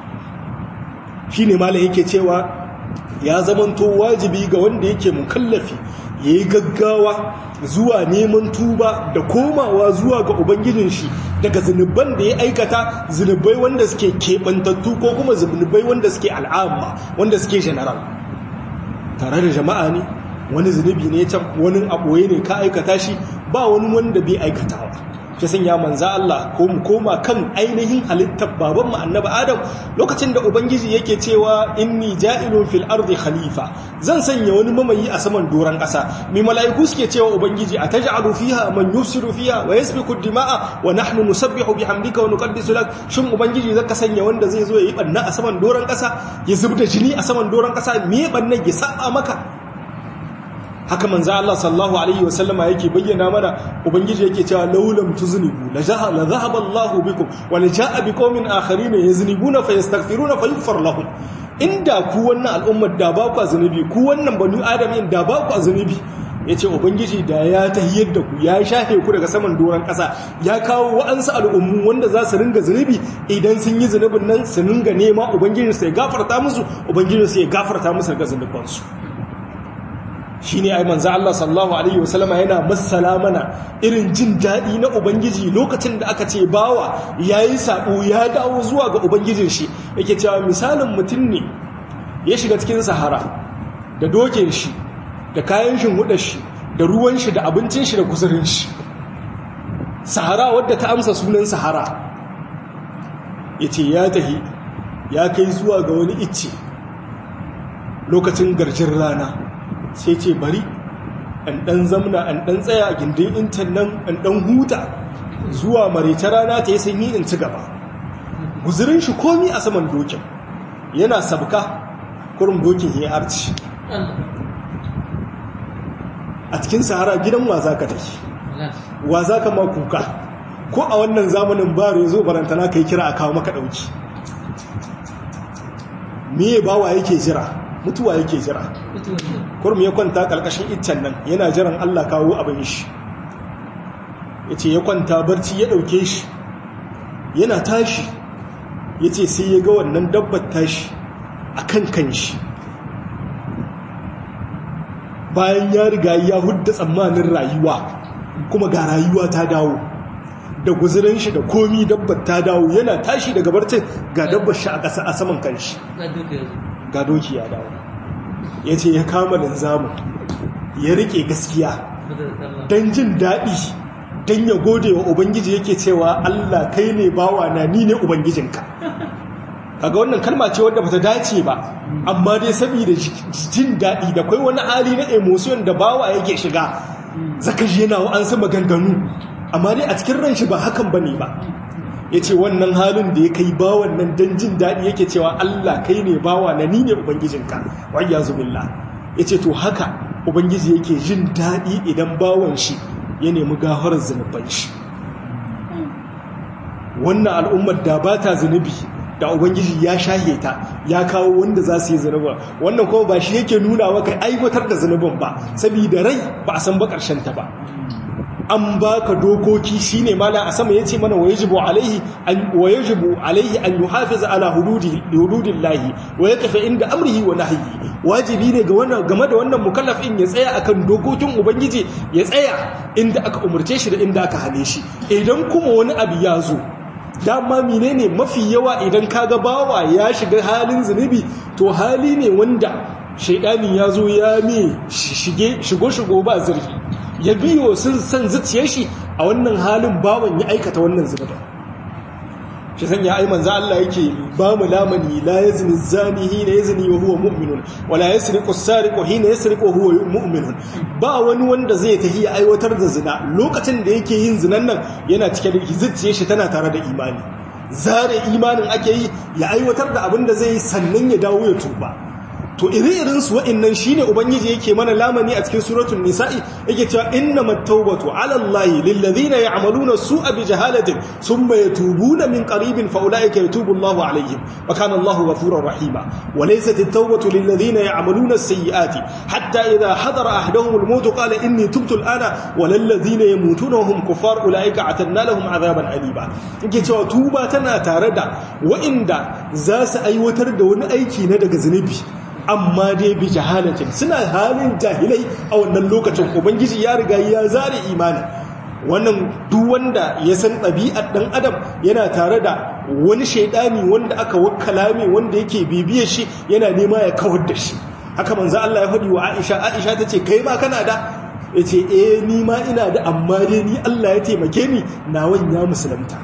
shine malam yake cewa ya zamanto wajibi ga wanda yake mukallafi yayi gaggawa zuwa neman tuba da komawa zuwa ga ubangijin shi daga zunuban da ya aikata zunubai wanda suke keɓantattu ko kuma zunubai wanda suke al'amma wanda suke general tare da jama'a ne wani zunubi ne can wani aboye ne ka aikata shi ba wani wanda bai aikatawa ta sanya manza Allah ko mu koma kan ainihin halittar baban mu annabi Adam lokacin da ubangiji yake cewa inni ja'ilun fil ardi khalifa zan sanya wani mamayi a saman doran kasa mai mala'iku suke cewa ubangiji ataj'alu fiha man yufsidu fiha wa yasfiku dima'a wa nahnu nusabbihu bihamdika wa nuqaddisu lak shin ubangiji zaka sanya wanda zai zo yayi banna a saman doran kasa ya zubda jini a saman doran kasa me bannan ya saba maka haka manzo Allah sallallahu alaihi wasallama yake bayyana mana ubangiji yake cewa laulam tuznibu la jahala dhahaba Allahu bikum wa la jaa biqaumin akharin yaznibuna fayastaghfiruna fayaghfar lahum inda ku wannan al'ummar da ba ku zunubi ku wannan banu adamin da ba ku zunubi yace ubangiji da ya tahiyar da ku ya shafe ku daga saman doran kasa ya kawo wa'ansu al'ummu wanda za su ringa zunubi idan sun yi zunubin nan su ringa nema ubangiji sai gafarta musu ubangiji sai gafarta musu daga zunubansu shine ai manzo Allah sallallahu alaihi wasallama yana masala mana irin jin dadi na ubangiji lokacin da aka ce bawa yayi sabo ya dawo zuwa ga ubangijin shi yake cewa misalin mutum ne ya shiga cikin sahara da dokin shi da kayan shin hudar shi da ruwan shi da abincin shi da kusurin shi sahara wadda ta amsa sunan sahara yace ya tahi ya kai zuwa ga wani icce lokacin garjin rana sai ce bari an ɗan zamna an ɗan tsaya a gindin intan nan an ɗan huta zuwa marita rana ta yi sanyi in ci gaba guzurin shi komi a saman dokin yana sabka kurin dokin ya arci a cikin sahara gidan wa za ka tafi wa za ka ma kuka ko a wannan zamanin ba zo barantana ka yi kira a kawo maka ɗauki me bawa yake jira mutuwa yake jira kurmi ya kwanta karkashin iccen nan yana jiran Allah kawo abin shi yace ya kwanta barci ya dauke shi yana tashi yace sai ya ga wannan dabbar tashi akan kanshi bayan ya riga ya hudda tsammanin rayuwa kuma ga rayuwa ta dawo da guzurin shi da komi dabbar ta dawo yana tashi daga barcin ga dabbar shi a ƙasa a saman kanshi ga doki ya dawo ya ce ya kama linzamin ya rike gaskiya don jin daɗi don ya gode wa ubangiji yake cewa allah kai ne bawa na ni ne ubangijinka kaga wannan kalma ce wadda bata dace ba amma dai saboda jin daɗi da kai wani hali na emotion da bawa yake shiga zaka ji yana an sama ganganu amma dai a cikin ran shi ba hakan bane ba ya ce wannan halin da ya kai bawan nan don jin daɗi yake cewa Allah kai ne bawa na ni ne Ubangijinka wayya zubilla ya ce to haka Ubangiji yake jin daɗi idan bawan shi ya nemi gafarar zunuban shi wannan al'ummar da ba ta zunubi da Ubangiji ya shahe ta ya kawo wanda za su yi zunuba wannan kuma ba shi yake nuna maka aiwatar da zunubin ba saboda rai ba a san ba ƙarshen ta ba an baka dokoki shine mala a sama yace mana wajibu alaihi an wajibu alaihi an yuhafiz ala hududi hududillahi wa yakafa inda amrihi wa nahyi wajibi ne ga wannan game da wannan mukallafin ya tsaya akan dokokin ubangiji ya tsaya inda aka umurce shi da inda aka hane shi idan kuma wani abu ya zo dama menene mafi yawa idan kaga bawa ya shiga halin zunubi to hali ne wanda shaidani ya zo ya me shige shigo shigo ba zurfi ya biyo sun san zuciyar shi a wannan halin bawan ya aikata wannan zunubin shi san ya aiman za Allah yake ba mu lamani la yazni zani hina yazni wa huwa mu'minun wa la yasriqu as-sariqu hina yasriqu wa huwa mu'minun ba wani wanda zai tafi ya aiwatar da zina lokacin da yake yin zinan nan yana cike da zuciyar shi tana tare da imani zare imanin ake yi ya aiwatar da abin da zai yi sannan ya dawo ya tuba to iri-irin su wa'annan shine ubangiji yake mana lamani a cikin suratul nisa'i yake cewa innamat tawbatu 'ala allahi lil ladina ya'maluna su'a bi jahalatin thumma yatubuna min qaribin fa ulaika yatubu allahu 'alayhim wa kana allahu ghafurur rahima wa laysat at-tawbatu lil ladina ya'maluna as-sayyi'ati hatta idha hadara ahaduhum al-maut qala inni tubtu al-ana wa lil ladina yamutuna hum kuffar ulaika atanna lahum 'adaban aliba yake cewa tuba tana tare da wa'inda za su aiwatar da wani aiki na daga zunubi amma dai bi jahalatin suna halin jahilai a wannan lokacin ubangiji ya riga ya zare imani wannan duk wanda ya san ɗabi'ar ɗan adam yana tare da wani shaidani wanda aka wakkala mai wanda yake bibiyar shi yana nema ya kawar da shi haka manzo Allah ya faɗi wa Aisha Aisha tace kai ma kana da yace eh ni ma ina da amma dai ni Allah ya taimake ni nawan ya musulunta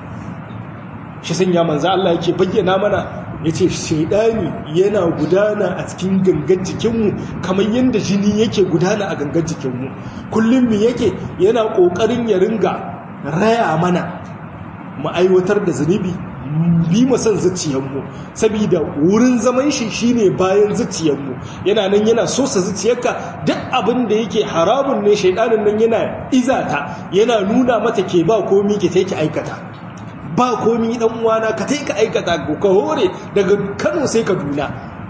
shi sanya manzo Allah yake bayyana mana ya ce shaidani yana gudana a cikin gangan jikinmu kamar yadda jini yake gudana a gangan jikinmu kullum mu yake yana ƙoƙarin ya ringa raya mana mu aiwatar da zunubi bi mu san zuciyarmu saboda wurin zaman shi shine bayan zuciyarmu yana nan yana sosa zuciyarka duk abin da yake haramun ne shaidanin nan yana izata yana nuna mata ke ba komi ke take aikata ba komi dan uwana ka tai ka aikata ka hore daga Kano sai Kaduna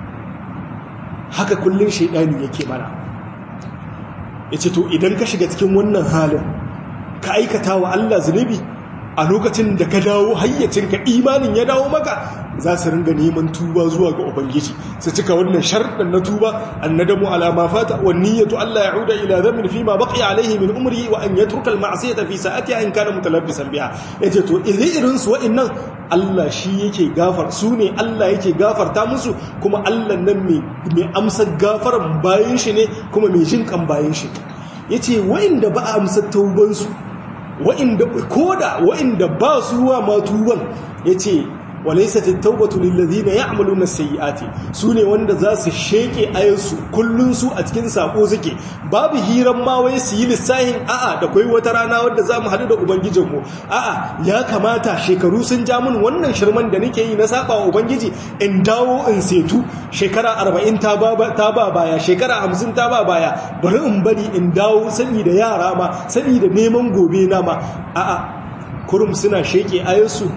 haka kullun shaydani yake mana yace to idan ka shiga cikin wannan halin ka aikata wa Allah zunubi a lokacin da ka dawo hayyacinka imanin ya dawo maka za su ringa neman tuba zuwa ga ubangiji su cika wannan sharɗin na tuba annadamu ala ma fata wa niyyatu alla ya'uda ila dhanbin fi ma baqiya alayhi min umri wa an yatruka al ma'siyata fi sa'atiha in kana mutalabbisan biha yace to irin su wa'annan Allah shi yake gafar su ne Allah yake gafarta musu kuma Allah nan mai amsar gafaran bayan shi ne kuma mai jin kan bayan shi yace wa'inda ba a amsar tauban su wa'inda koda wa'inda ba su wa ma tuban yace walaisat at-taubatu lil ladina ya'maluna as-sayyi'ati sune wanda za su sheke ayansu kullun su a cikin sako suke babu hiran ma wai su yi lissahin a'a da kai wata rana wanda zamu hadu da ubangijin mu a'a ya kamata shekaru sun ja mun wannan shirman da nake yi na saba wa ubangiji in dawo in setu shekara 40 ta ba ta ba baya shekara 50 ta ba baya bari in bari in dawo sani da yara ma sani da neman gobe na ma a'a kurum suna sheke ayansu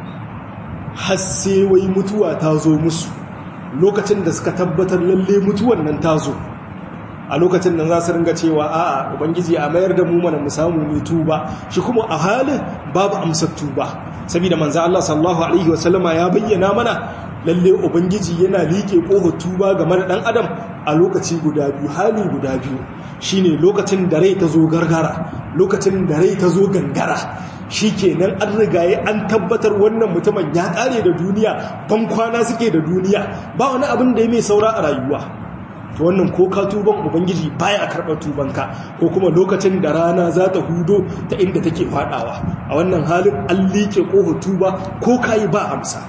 har sai wai mutuwa ta zo musu lokacin da suka tabbatar lalle mutuwan nan ta zo a lokacin nan za su ringa cewa a'a ubangiji a mayar da mu mana mu samu mai tuba shi kuma a halin babu amsar tuba saboda manzo Allah sallallahu alaihi wasallama ya bayyana mana lalle ubangiji yana liƙe ƙofar tuba game da ɗan adam a lokaci guda biyu hali guda biyu shine lokacin da rai ta zo gargara lokacin da rai ta zo gangara shi kenan an rigaye an tabbatar wannan mutumin ya ƙare da duniya ban kwana suke da duniya ba wani abin da ya mai saura a rayuwa to wannan ko ka tuban ubangiji baya karɓar tubanka ko kuma lokacin da rana za ta hudo ta inda take faɗawa a wannan halin an liƙe ƙofar tuba ko kayi ba amsa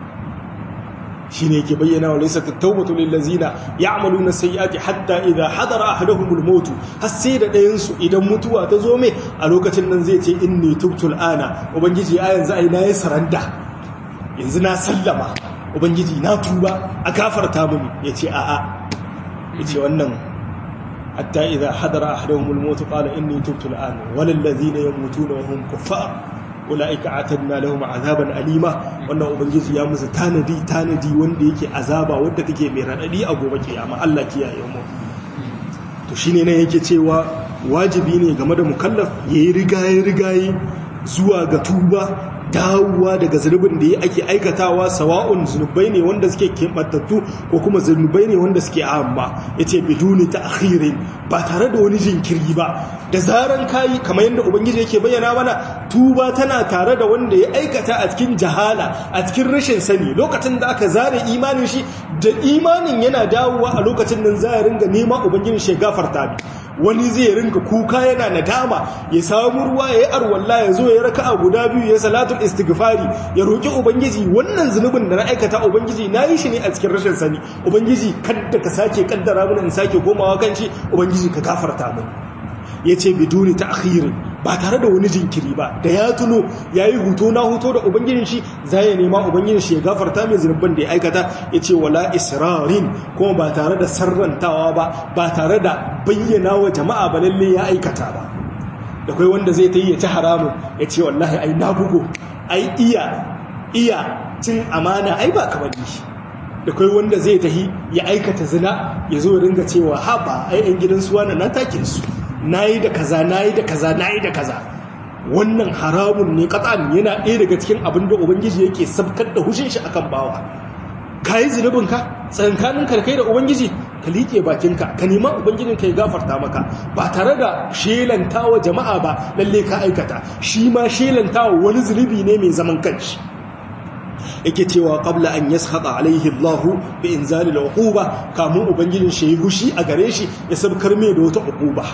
shi ne ke bayyana wa laisa tattaubatu lillazina ya'maluna sayyi'ati hatta idha hadara ahaduhumul maut har sai da ɗayan su idan mutuwa ta zo mai a lokacin nan zai ce inni tubtu al'ana ubangiji a yanzu ai nayi saranda yanzu na sallama ubangiji na tuba a gafarta mini yace a a yace wannan hatta idha hadara ahaduhumul maut qala inni tubtu al'ana walal ladhina yamutuna wa hum kuffar ula'ika atanna lahum azaban alima wannan ubangiji ya musu tanadi tanadi wanda yake azaba wanda take mai radadi a gobe kiyama Allah kiyaye mu to shine ne yake cewa wajibi ne game da mukallaf yayi rigaye rigaye zuwa ga tuba dawowa daga zunubin da ya ake aikatawa sawa'un zunubai ne wanda suke keɓantattu ko kuma zunubai ne wanda suke amma ya ce biduni ta akhirin ba tare da wani jinkiri ba da zaran kayi kamar yadda ubangiji yake bayyana mana tuba tana tare da wanda ya aikata a cikin jahala a cikin rashin sani lokacin da aka zare imanin shi da imanin yana dawowa a lokacin nan za ya ringa nema ubangiji shi gafarta wani zai ringa kuka yana nadama ya samu ruwa ya yi arwalla ya zo ya raka a guda biyu ya salatul istighfari ya roƙi ubangiji wannan zunubin da na aikata ubangiji na yi shi ne a cikin rashin sani ubangiji kadda ka sake kaddara mun in sake komawa kan shi ubangiji ka gafarta mun ya ce biduni ta akhirin ba tare da wani jinkiri ba da ya tuno ya yi huto na huto da ubangijin shi za ya nema ubangijin shi ya gafarta mai zunubin da ya aikata ya ce wala israrin kuma ba tare da sarrantawa ba ba tare da bayyana wa jama'a ba lalle ya aikata ba da kai wanda zai ta yi ya ci haramun ya ce wallahi ai na bugo ai iya iya cin amana ai ba kamar shi da kai wanda zai tahi ya aikata zina ya zo ringa cewa haba ai yan gidan suwa na take su nayi da kaza nayi da kaza nayi da kaza wannan haramun ne katsan yana ɗaya daga cikin abin da ubangiji yake sabkar da hushin shi akan bawa kayi zunubin ka tsankanin karkai da ubangiji ka liƙe bakinka ka nema ubangijin ka ya gafarta maka ba tare da shelantawa jama'a ba lalle ka aikata shi ma shelantawa wani zunubi ne mai zaman kanshi yake cewa qabla an yaskhata alaihi Allahu bi inzalil uquba kamun ubangijin shi ya gushi a gare shi ya sabkar mai da wata uquba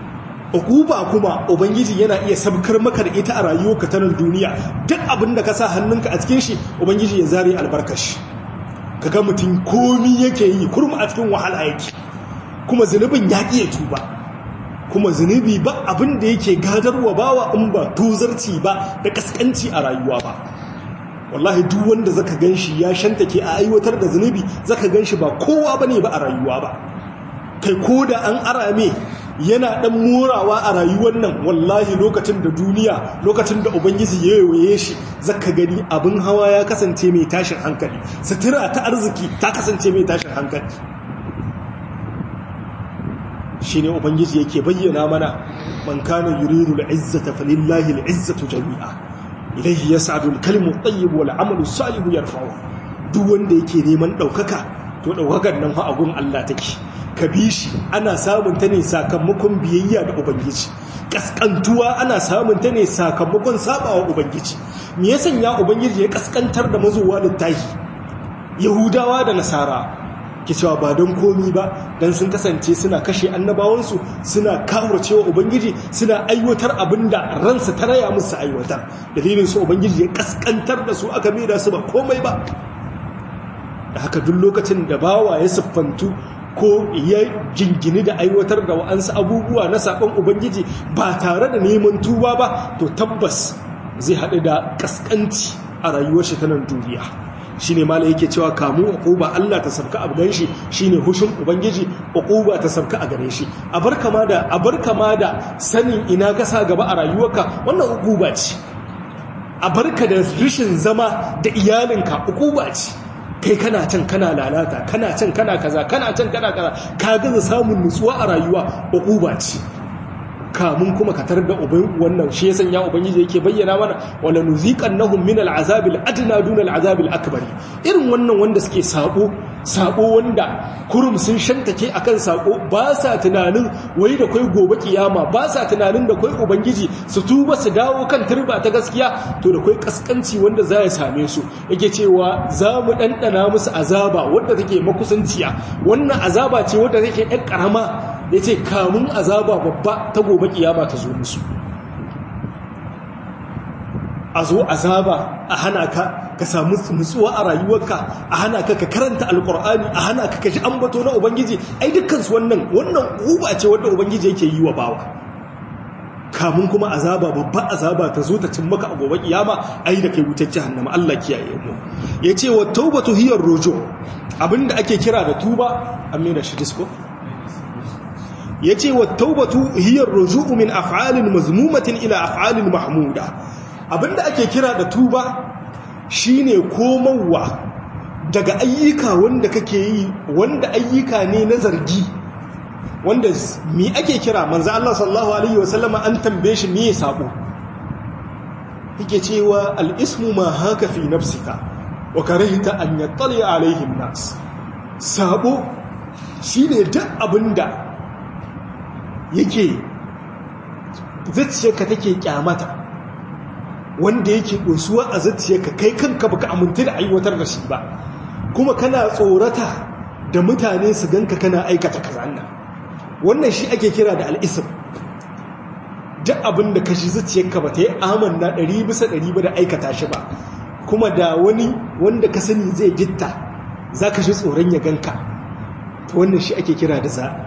uquba kuma ubangiji yana iya sabkar maka da ita a rayuwarka ta duniya duk abin da ka sa hannunka a cikin shi ubangiji ya zare albarkashi kaga mutum komi yake yi kurma a cikin wahala yake kuma zunubin ya ƙiye tuba kuma zunubi ba abin da yake gadarwa bawa in ba tozarci ba da kaskanci a rayuwa ba wallahi duk wanda zaka ganshi ya shantake a aiwatar da zunubi zaka ganshi ba kowa bane ba a rayuwa ba kai ko da an arame yana dan morawa a rayuwar nan wallahi lokacin da duniya lokacin da ubangiji ya yawaye shi zaka gani abin hawa ya kasance mai tashin hankali sutura ta arziki ta kasance mai tashin hankali shine ubangiji yake bayyana mana man kana yuridu al-izzata falillahi al-izzatu jami'a ilayhi yas'adu al-kalimu at-tayyib wal 'amalu as-salihu yarfa'u duk wanda yake neman ɗaukaka to ɗaukakar nan fa agun Allah take ka bi shi ana samun ta ne sakamakon biyayya da ubangiji kaskantuwa ana samun ta ne sakamakon sabawa ubangiji me ya sanya ubangiji ya kaskantar da mazuwa littahi yahudawa da nasara ke cewa ba don komi ba don sun kasance suna kashe annabawansu suna cewa ubangiji suna aiwatar abin da ransa ta raya musu aiwatar dalilin su ubangiji ya kaskantar da su aka maida su ba komai ba da haka duk lokacin da bawa ya siffantu ko ya jingini da aiwatar da wa'ansu abubuwa na saƙon ubangiji ba tare da neman tuba ba to tabbas zai haɗu da ƙasƙanci a rayuwar shi ta nan duniya shi ne mala yake cewa kamu uquba Allah ta sabka a gan shi shi ne hushin ubangiji uquba ta sabka a gare shi a bar kama da a bar kama da sanin ina ka sa gaba a rayuwarka wannan uquba ce a barka da rishin zama da iyalinka uquba ce kai kana can kana lalata kana can kana kaza kana can kana kaza ka gaza samun nutsuwa a rayuwa uquba ce kamun kuma ka tar da uban wannan shi ya sanya ubangiji yake bayyana mana wala nuziqannahum min al'azabil adna duna al'azabil akbar irin wannan wanda suke sabo sabo wanda kurum sun shantake akan sabo ba sa tunanin wai da kai gobe kiyama ba sa tunanin da kai ubangiji su tuba su dawo kan turba ta gaskiya to da kai kaskanci wanda za ya same su yake cewa za mu dandana musu azaba wanda take makusanciya wannan azaba ce wanda take ɗan karama ya ce kamun azaba babba ta gobe kiyama ta zo musu a zo azaba a hana ka ka samu nutsuwa a rayuwarka a hana ka ka karanta alkur'ani a hana ka kashi ambato na ubangiji ai dukkansu wannan wannan uba ce wanda ubangiji yake yi wa bawa kamun kuma azaba babba azaba ta zo ta cin maka a gobe kiyama ai da kai wutar jahannama Allah kiyaye mu yace wa tawbatu hiya ruju abinda ake kira da tuba amina shi disko yace wa taubatu hiya ar-ruju'u min af'alin mazmumatin ila af'alin mahmuda abinda ake kira da tuba shine komawa daga ayyuka wanda kake yi wanda ayyuka ne na zargi wanda mi ake kira manzo Allah sallallahu alaihi wasallam an tambaye shi me sabo yake cewa al-ismu ma haka fi nafsika wa karihta an yattali alaihi an-nas sabo shine duk abinda yake zuciyarka take kyamata wanda yake dosuwa a zuciyarka kai kanka baka aminta da aiwatar da shi ba kuma kana tsorata da mutane su ganka kana aikata kazanna wannan shi ake kira da al'ism duk abin da kashi zuciyarka ba ta yi amanna ɗari bisa ɗari ba da aikata shi ba kuma da wani wanda ka sani zai gitta za ka shi tsoron ya ganka wannan shi ake kira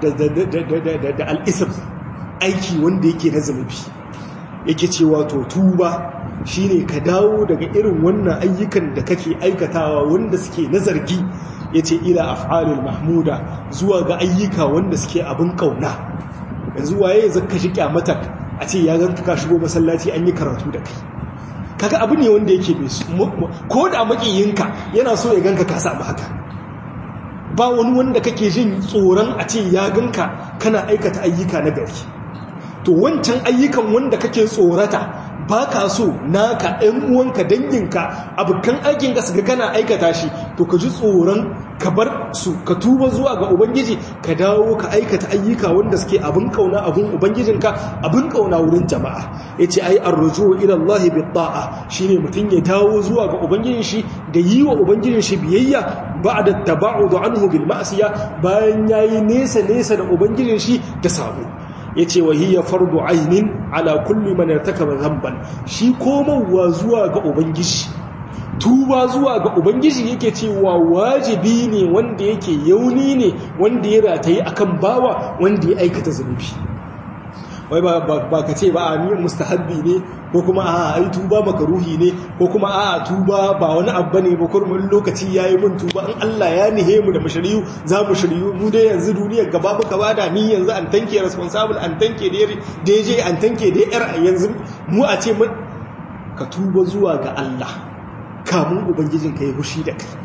da al'isar aiki wanda yake na zunubi yake cewa to tuba shine ka dawo daga irin wannan ayyukan da kake aikatawa wanda suke na zargi yace ila af'alul mahmuda zuwa ga ayyuka wanda suke abin kauna yanzu waye zaka shi kyamatar a ce ya ganka ka shigo masallaci an yi karatu da kai kaga abu ne wanda yake ko da makiyinka yana so ya ganka ka samu haka ba wani wanda kake jin tsoron a ce ya ganka kana aikata ayyuka na gari to wancan ayyukan wanda kake tsorata ba ka so naka ɗan uwanka danginka abokan aikinka su ga kana aikata shi to ka ji tsoron ka bar su ka tuba zuwa ga ubangiji ka dawo ka aikata ayyuka wanda suke abin kauna abin ubangijinka abin kauna wurin jama'a yace ai arruju ila Allah bi ta'a shine mutun ya dawo zuwa ga ubangijin shi da yi wa ubangijin shi biyayya ba'da taba'ud anhu bil ma'siya bayan yayi nesa nesa da ubangijin shi da sabo ya ce wa hiya fardu ainin ala kulli man irtakaba dhanban shi komowa zuwa ga ubangiji tuba zuwa ga ubangiji yake cewa wajibi ne wanda yake yauni ne wanda ya rataye akan bawa wanda ya aikata zunubi wai ba ka ce ba a ni mustahabbi ne ko kuma a ai tuba makaruhi ne ko kuma a tuba ba wani abu ne ba kurmin lokaci yayi mun tuba in Allah ya nihe mu da mashariyu za mu shiryu mu dai yanzu duniyar gaba muka bada ni yanzu an tanke responsible an tanke da je an tanke da yar yanzu mu a ce ka tuba zuwa ga Allah kamun ubangijin ka yi hushi da kai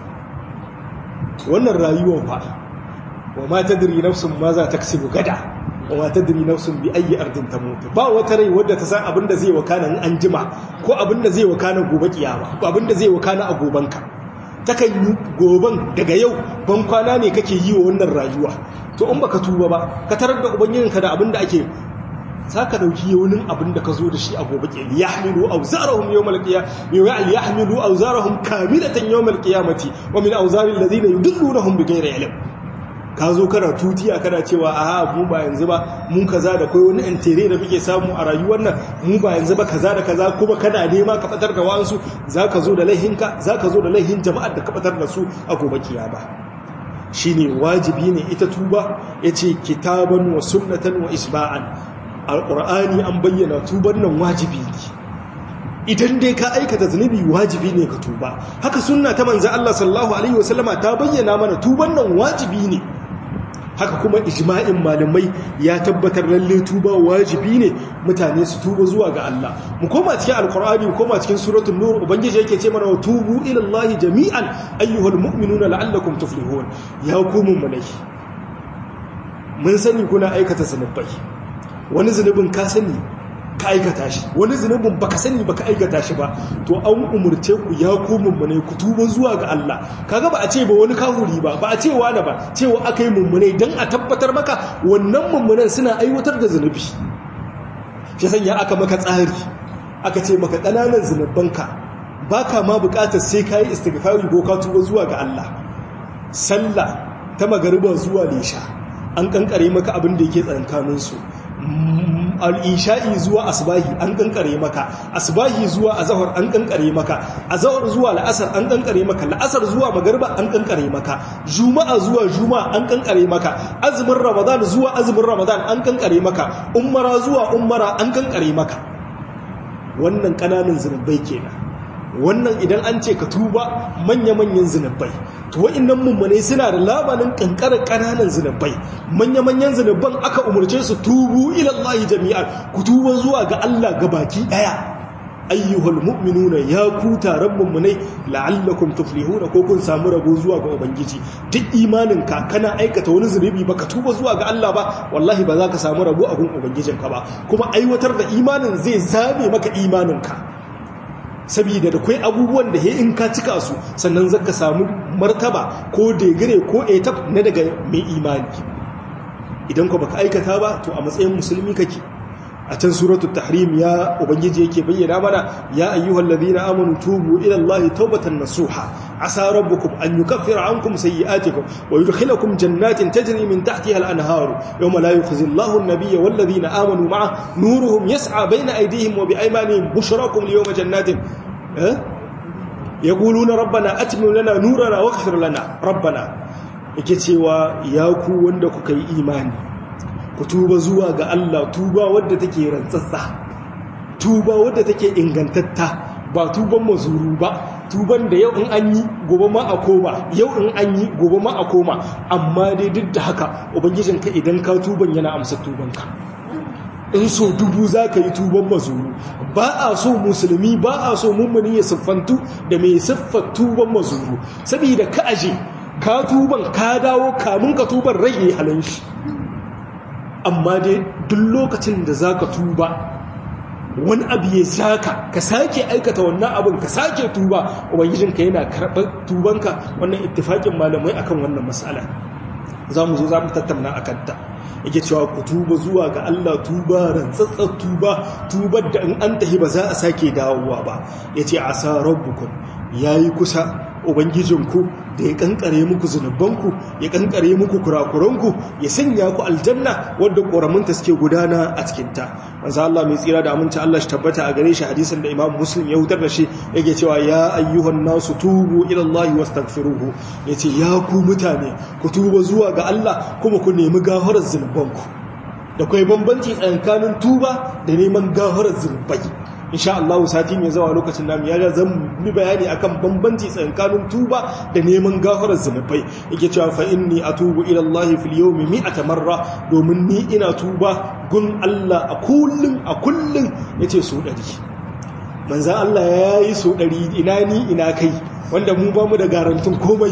wannan rayuwar fa wa ma tadri nafsun ma za ta kasibu gada wa ta diri nafsun bi ayi ardin ta mutu ba wata rai wadda ta san abin da zai wakana in an jima ko abin da zai wakana gobe kiyama ko abin da zai wakana a gobanka takan yi goban daga yau ban kwana ne kake yi wa wannan rayuwa to in baka tuba ba ka tarar da ubangijinka da abin da ake za ka ɗauki yaunin abin da ka zo da shi a gobe ke ya hamilu a zarahun yau malkiya yau ya ya hamilu a zarahun kamilatan yau malkiyamati wa min auzarin da zina yi dullu na hun bigai ilim ka zo kana tutiya kana cewa a mu ba yanzu ba mu kaza da kai wani intere da muke samu a rayuwar nan mu ba yanzu ba kaza da kaza kuma kana nema ka fatar da wa'ansu za ka zo da laihinka za ka zo da laihin jama'ar da ka fatar da su a gobe kiyama shine wajibi ne ita tuba yace kitaban wa sunnatan wa isba'an alqur'ani an bayyana tuban nan wajibi ne idan dai ka aikata zunubi wajibi ne ka tuba haka sunna ta manzo Allah sallallahu alaihi wasallama ta bayyana mana tuban nan wajibi ne haka kuma ijma'in malamai ya tabbatar lalle tuba wajibi ne mutane su tuba zuwa ga Allah mu koma cikin alqur'ani mu koma cikin suratul nur ubangiji yake ce mana tubu ila Allah jami'an ayyuhal mu'minuna la'allakum tuflihun ya ku mu'minai mun sani kuna aikata zunubai wani zunubin ka sani ka aikata shi wani zunubin baka sani baka aikata shi ba to an umurce ku ya ku mummune ku tuba zuwa ga Allah kaga ba a ce ba wani kahuri ba ba a ce wani ba cewa akai mummune dan a tabbatar maka wannan mummunan suna aiwatar da zunubi shi sanya aka maka tsari aka ce maka kananan zunubanka baka ma bukatar sai kai istighfari ko ka tuba zuwa ga Allah sallah ta magariba zuwa lisha an kankare maka abin da yake tsankaninsu al'isha'i zuwa asbahi an kankare maka asbahi zuwa azahar an kankare maka azahar zuwa la'asar an kankare maka la'asar zuwa magarba an kankare maka juma'a zuwa juma'a an kankare maka azumin ramadan zuwa azumin ramadan an kankare maka umara zuwa umara an kankare maka wannan kananan zunubai kenan wannan idan an ce ka tuba manya-manyan zunubai to wa'annan mummunai suna da labanin kankarar kananan zunubai manya-manyan zunuban aka umarce su tubu ilallahi jami'ar ku tuba zuwa ga Allah baki daya ayyuhal mu'minuna ya ku taron mummunai la'allakum tuflihuna ko kun samu rabo zuwa ga ubangiji duk imanin ka kana aikata wani zunubi baka tuba zuwa ga Allah ba wallahi ba za ka samu rabo a gun ubangijinka ba kuma aiwatar da imanin zai zabe maka imaninka saboda da kwai abubuwan da in ka cika su sannan zaka samu martaba ko degire ko etap na daga mai imani idan ko baka aikata ba to a matsayin musulmi kake a can suratul tahrim ya ubangiji yake bayyana mana ya ayyuhal ladina amanu tubu ila allahi tawbatan nasuha asa rabbukum an yukaffira ankum sayi'atikum wa yudkhilakum jannatin tajri min tahtiha al-anhar yawma la yukhzi allahu an-nabiyya wal ladina amanu ma'a nuruhum yas'a bayna aydihim wa biaymanihim bushrakum liyawma jannatin yaquluna rabbana atmim lana nurana waghfir lana rabbana yake cewa ya ku wanda kuka yi imani ku tuba zuwa ga Allah tuba wadda take rantsatsa tuba wadda take ingantatta ba tuban mazuru ba tuban da yau in an yi gobe ma a koma yau in an yi gobe ma a koma amma dai duk da haka ubangijinka idan ka tuban yana amsa tubanka in so dubu za ka yi tuban mazuru ba a so musulmi ba a so mummuni ya siffantu da mai siffar tuban mazuru saboda ka aje ka tuban ka dawo kamun ka tuban rage halin shi amma dai duk lokacin da za ka tuba wani abu ya saka ka sake aikata wannan abin ka sake tuba ubangijinka yana karɓar tubanka wannan ittifaƙin malamai akan wannan matsala za mu zo za mu tattauna a kanta yake cewa ku tuba zuwa ga Allah tuba rantsatsar tuba tubar da in an tahi ba za a sake dawowa ba ya ce a sa rabbukum ya yi kusa ubangijinku da ya kankare muku zunubanku ya kankare muku kurakuranku ya sanya ku aljanna wadda ƙoramunta suke gudana a cikinta manzo Allah mai tsira da aminci Allah shi tabbata a gare shi hadisin da Imam Muslim ya hutar da shi yake cewa ya ayyuhan nasu tubu ila Allah wastaghfiruhu yace ya ku mutane ku tuba zuwa ga Allah kuma ku nemi gafarar zunubanku da kai bambanci tsakanin tuba da neman gafarar zunubai insha Allah sati mai zawa lokacin namu ya zan mi bayani akan bambanci tsakanin tuba da neman gafarar zunubai yake cewa fa inni atubu ila Allah fil yawmi mi'ata marra domin ni ina tuba gun Allah a kullun a kullun yace so dari manzo Allah yayi so dari ina ni ina kai wanda mu ba mu da garantin komai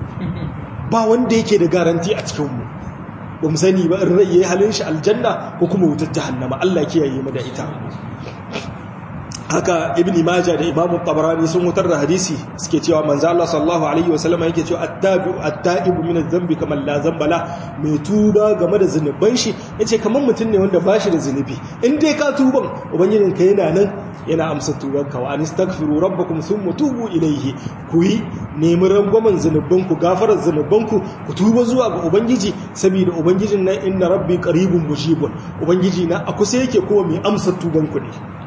ba wanda yake da garanti a cikin mu ba mu sani ba in rai yayi halin shi aljanna ko kuma wutar jahannama Allah kiyaye mu da ita haka ibn majah da imamu tabarani sun wutar da hadisi suke cewa manzo Allah sallallahu alaihi wasallam yake cewa at-tabi'u at-ta'ibu min adh-dhanbi kama la dhanba la mai tuba game da zunuban shi yace kaman mutum ne wanda bashi da zunubi in dai ka tuban ubangijin ka yana nan yana amsa tuban ka wa anistaghfiru rabbakum thumma tubu ilayhi ku yi nemi rangwamen zunuban ku gafarar zunuban ku ku tuba zuwa ga ubangiji saboda ubangijin nan inna rabbi qaribun mujibun ubangiji na a kusa yake kuma mai amsa tuban ku ne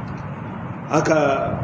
haka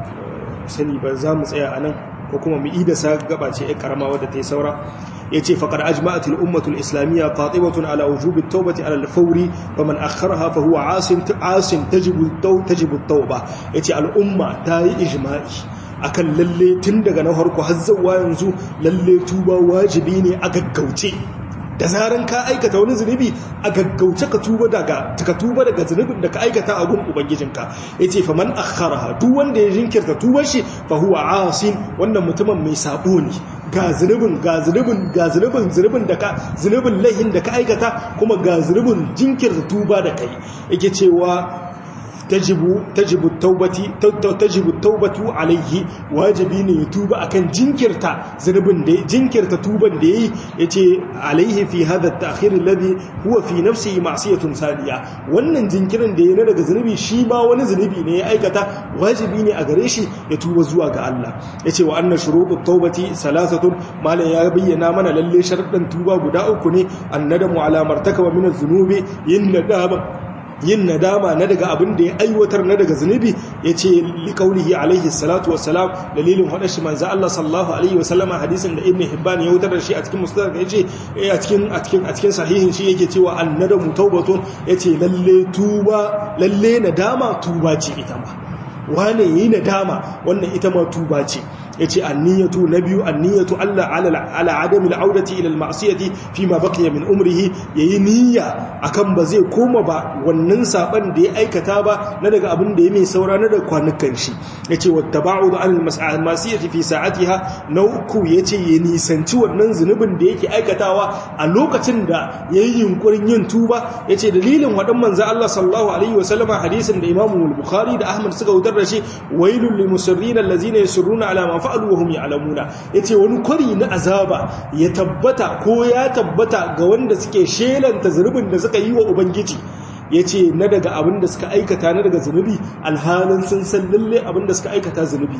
sani ba za mu tsaya a nan ko kuma mu ida sa gaba ce ya karama wadda ta yi saura ya ce faƙar ajma'atul ummatul islamiyya qatibatun ala wujubi tawbati ala al-fawri fa man akharaha fa huwa asin asin tajibu tajibu tawba yace al'umma ta yi ijma'i akan lalle tun daga na farko har zuwa yanzu lalle tuba wajibi ne a gaggauce da zaran ka aikata wani zunubi a gaggauce ka tuba daga ka tuba daga zunubin da ka aikata a gun ubangijinka yace fa man akharaha duk wanda ya jinkirta tubar shi fa huwa asin wannan mutumin mai sabo ne ga zunubin ga zunubin ga zunubin zunubin da ka zunubin laihin da ka aikata kuma ga zunubin jinkirta tuba da kai yake cewa tajibu tajibu taubati tajibu taubatu alaihi wajibi ne ya tuba akan jinkirta zunubin da jinkirta tuban da yayi yace alaihi fi hadha at-ta'khir alladhi huwa fi nafsihi ma'siyatun sadiya wannan jinkirin da yayi daga zunubi shi ma wani zunubi ne ya aikata wajibi ne a gare shi ya tuba zuwa ga Allah yace wa anna shurutut taubati salasatun malan ya bayyana mana lalle sharaddan tuba guda uku ne annadamu ala martakaba min az-zunubi yin nadama yin nadama na daga abin da ya aiwatar na daga zunubi ya ce liƙaunihi alaihi salatu wasalam dalilin haɗa shi manza Allah sallallahu alaihi wasallama hadisin da ibn hibban ya wutar da shi a cikin mustadrak ya ce a cikin a cikin a cikin sahihin shi yake cewa annadamu taubatun ya ce lalle tuba lalle nadama tuba ce ita ma wane yi nadama wannan ita ma tuba ce yace anniyatu na biyu anniyatu Allah ala adami al'audati ila al-ma'siyati fi ma baqiya min umrihi yayi niyya akan ba zai koma ba wannan saban da ya aikata ba na daga abin da ya mai saura na daga kwanukan shi yace wattaba'u an al-ma'siyati fi sa'atiha na uku yace ya nisanci wannan zunubin da yake aikatawa a lokacin da yayi yunkurin yin tuba yace dalilin wadan manzo Allah sallallahu alaihi wasallama hadisin da Imam al-Bukhari da Ahmad suka wutar da shi wailul lil musirrin allazina yusirruna ala ma fa'alu wa hum ya'lamuna yace wani kwari na azaba ya tabbata ko ya tabbata ga wanda suke shelanta zurbin da suka yi wa ubangiji yace na daga abin da suka aikata na daga zunubi alhalin sun san lalle abin da suka aikata zunubi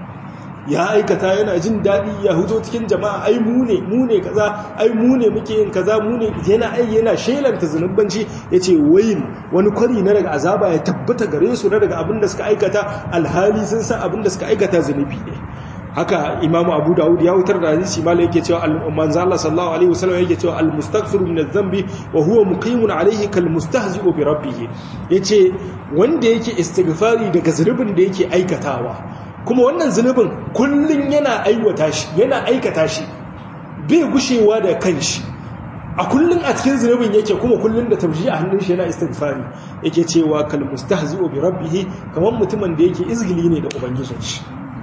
ya aikata yana jin daɗi ya huzo cikin jama'a ai mu ne mu ne kaza ai mu ne muke yin kaza mu ne yana ai yana shelanta zunubanci yace wayin wani kwari na daga azaba ya tabbata gare su na daga abin da suka aikata alhali sun san abin da suka aikata zunubi ne haka imamu abu dawud ya wutar da hadisi malai yake cewa manzo Allah sallallahu alaihi wasallam yake cewa al-mustaghfiru min adh-dhanbi wa huwa muqimun alaihi kal mustahzi'u bi rabbih yace wanda yake istighfari daga zunubin da yake aikatawa kuma wannan zunubin kullun yana aiwata shi yana aikata shi bai gushewa da kanshi a kullun a cikin zunubin yake kuma kullun da tabji a hannun shi yana istighfari yake cewa kal mustahzi'u bi rabbih kamar mutumin da yake izgili ne da ubangijin shi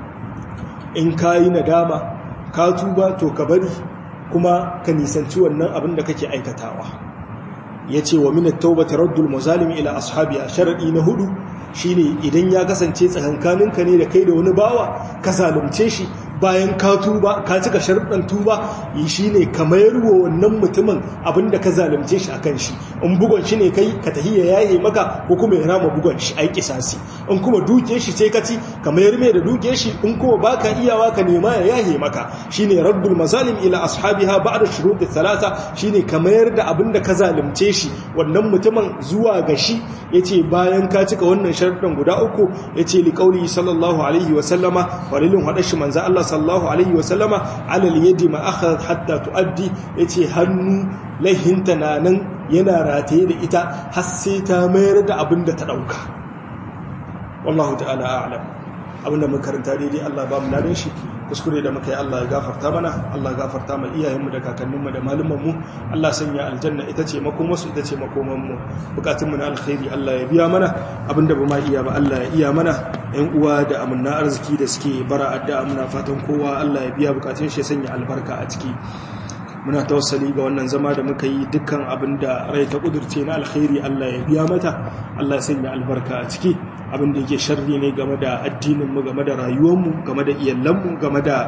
in ka yi nadama ka tuba to ka bari kuma ka nisanci wannan abin da kake aikatawa ya ce wa minat taubata raddul mazalimi ila ashabi a sharaɗi na hudu shine idan ya kasance tsakankaninka ne da kai da wani bawa ka zalunce shi bayan ka tuba ka cika sharuɗan tuba yi shi ne ka mayar wa wannan mutumin abinda ka zalunce shi akan shi in bugon shi ne kai ka tahi ya yaye maka ko kuma ya rama bugon shi ai kisasi in kuma duke shi sai ka ci ka mayar mai da duke shi in kuma baka iyawa ka nema ya yaye maka shine raddul mazalim ila ashabiha ba'da shurut thalatha shine ka mayar da abinda ka zalunce shi wannan mutumin zuwa ga shi yace bayan ka cika wannan sharuɗan guda uku yace li qauli sallallahu alaihi wa sallama walilin hadashi manzo Allah sallallahu alaihi wasallama alal yadi ma akhadhat hatta tuaddi yace hannu laihinta na nan yana rataye da ita har sai ta mayar da abin da ta dauka wallahu ta'ala a'lam abinda mun karanta daidai Allah ba mu ladan shi kuskure da muka yi Allah ya gafarta mana Allah ya gafarta ma iyayenmu da kakanninmu da malumanmu Allah sanya aljanna ita ce makomarsu ita ce makomanmu bukatunmu na alkhairi Allah ya biya mana abinda ba ma iya ba Allah ya iya mana yan uwa da amanna arziki da suke bara addu'a muna fatan kowa Allah ya biya bukatun shi ya sanya albarka a ciki muna tawassali ga wannan zama da muka yi dukkan abin da rai ta kudurce na alkhairi Allah ya biya mata Allah ya sanya albarka a ciki abin da yake sharri ne game da addininmu game da rayuwarmu game da iyalanmu game da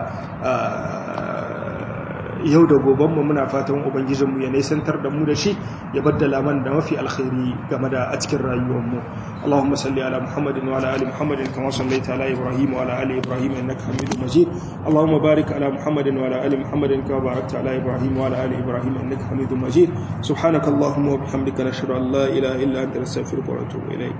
yau da gobanmu muna fatan ubangijinmu ya nisantar da mu da shi ya baddala man da mafi alkhairi game da a cikin rayuwarmu Allahumma salli ala Muhammadin wa ala ali Muhammadin kama sallaita ala Ibrahim wa ala ali Ibrahim innaka Hamidum Majid Allahumma barik ala Muhammadin wa ala ali Muhammadin kama barakta ala Ibrahim wa ala ali Ibrahim innaka Hamidum Majid subhanakallahumma wa bihamdika nashhadu an la ilaha illa anta nastaghfiruka wa natubu ilaik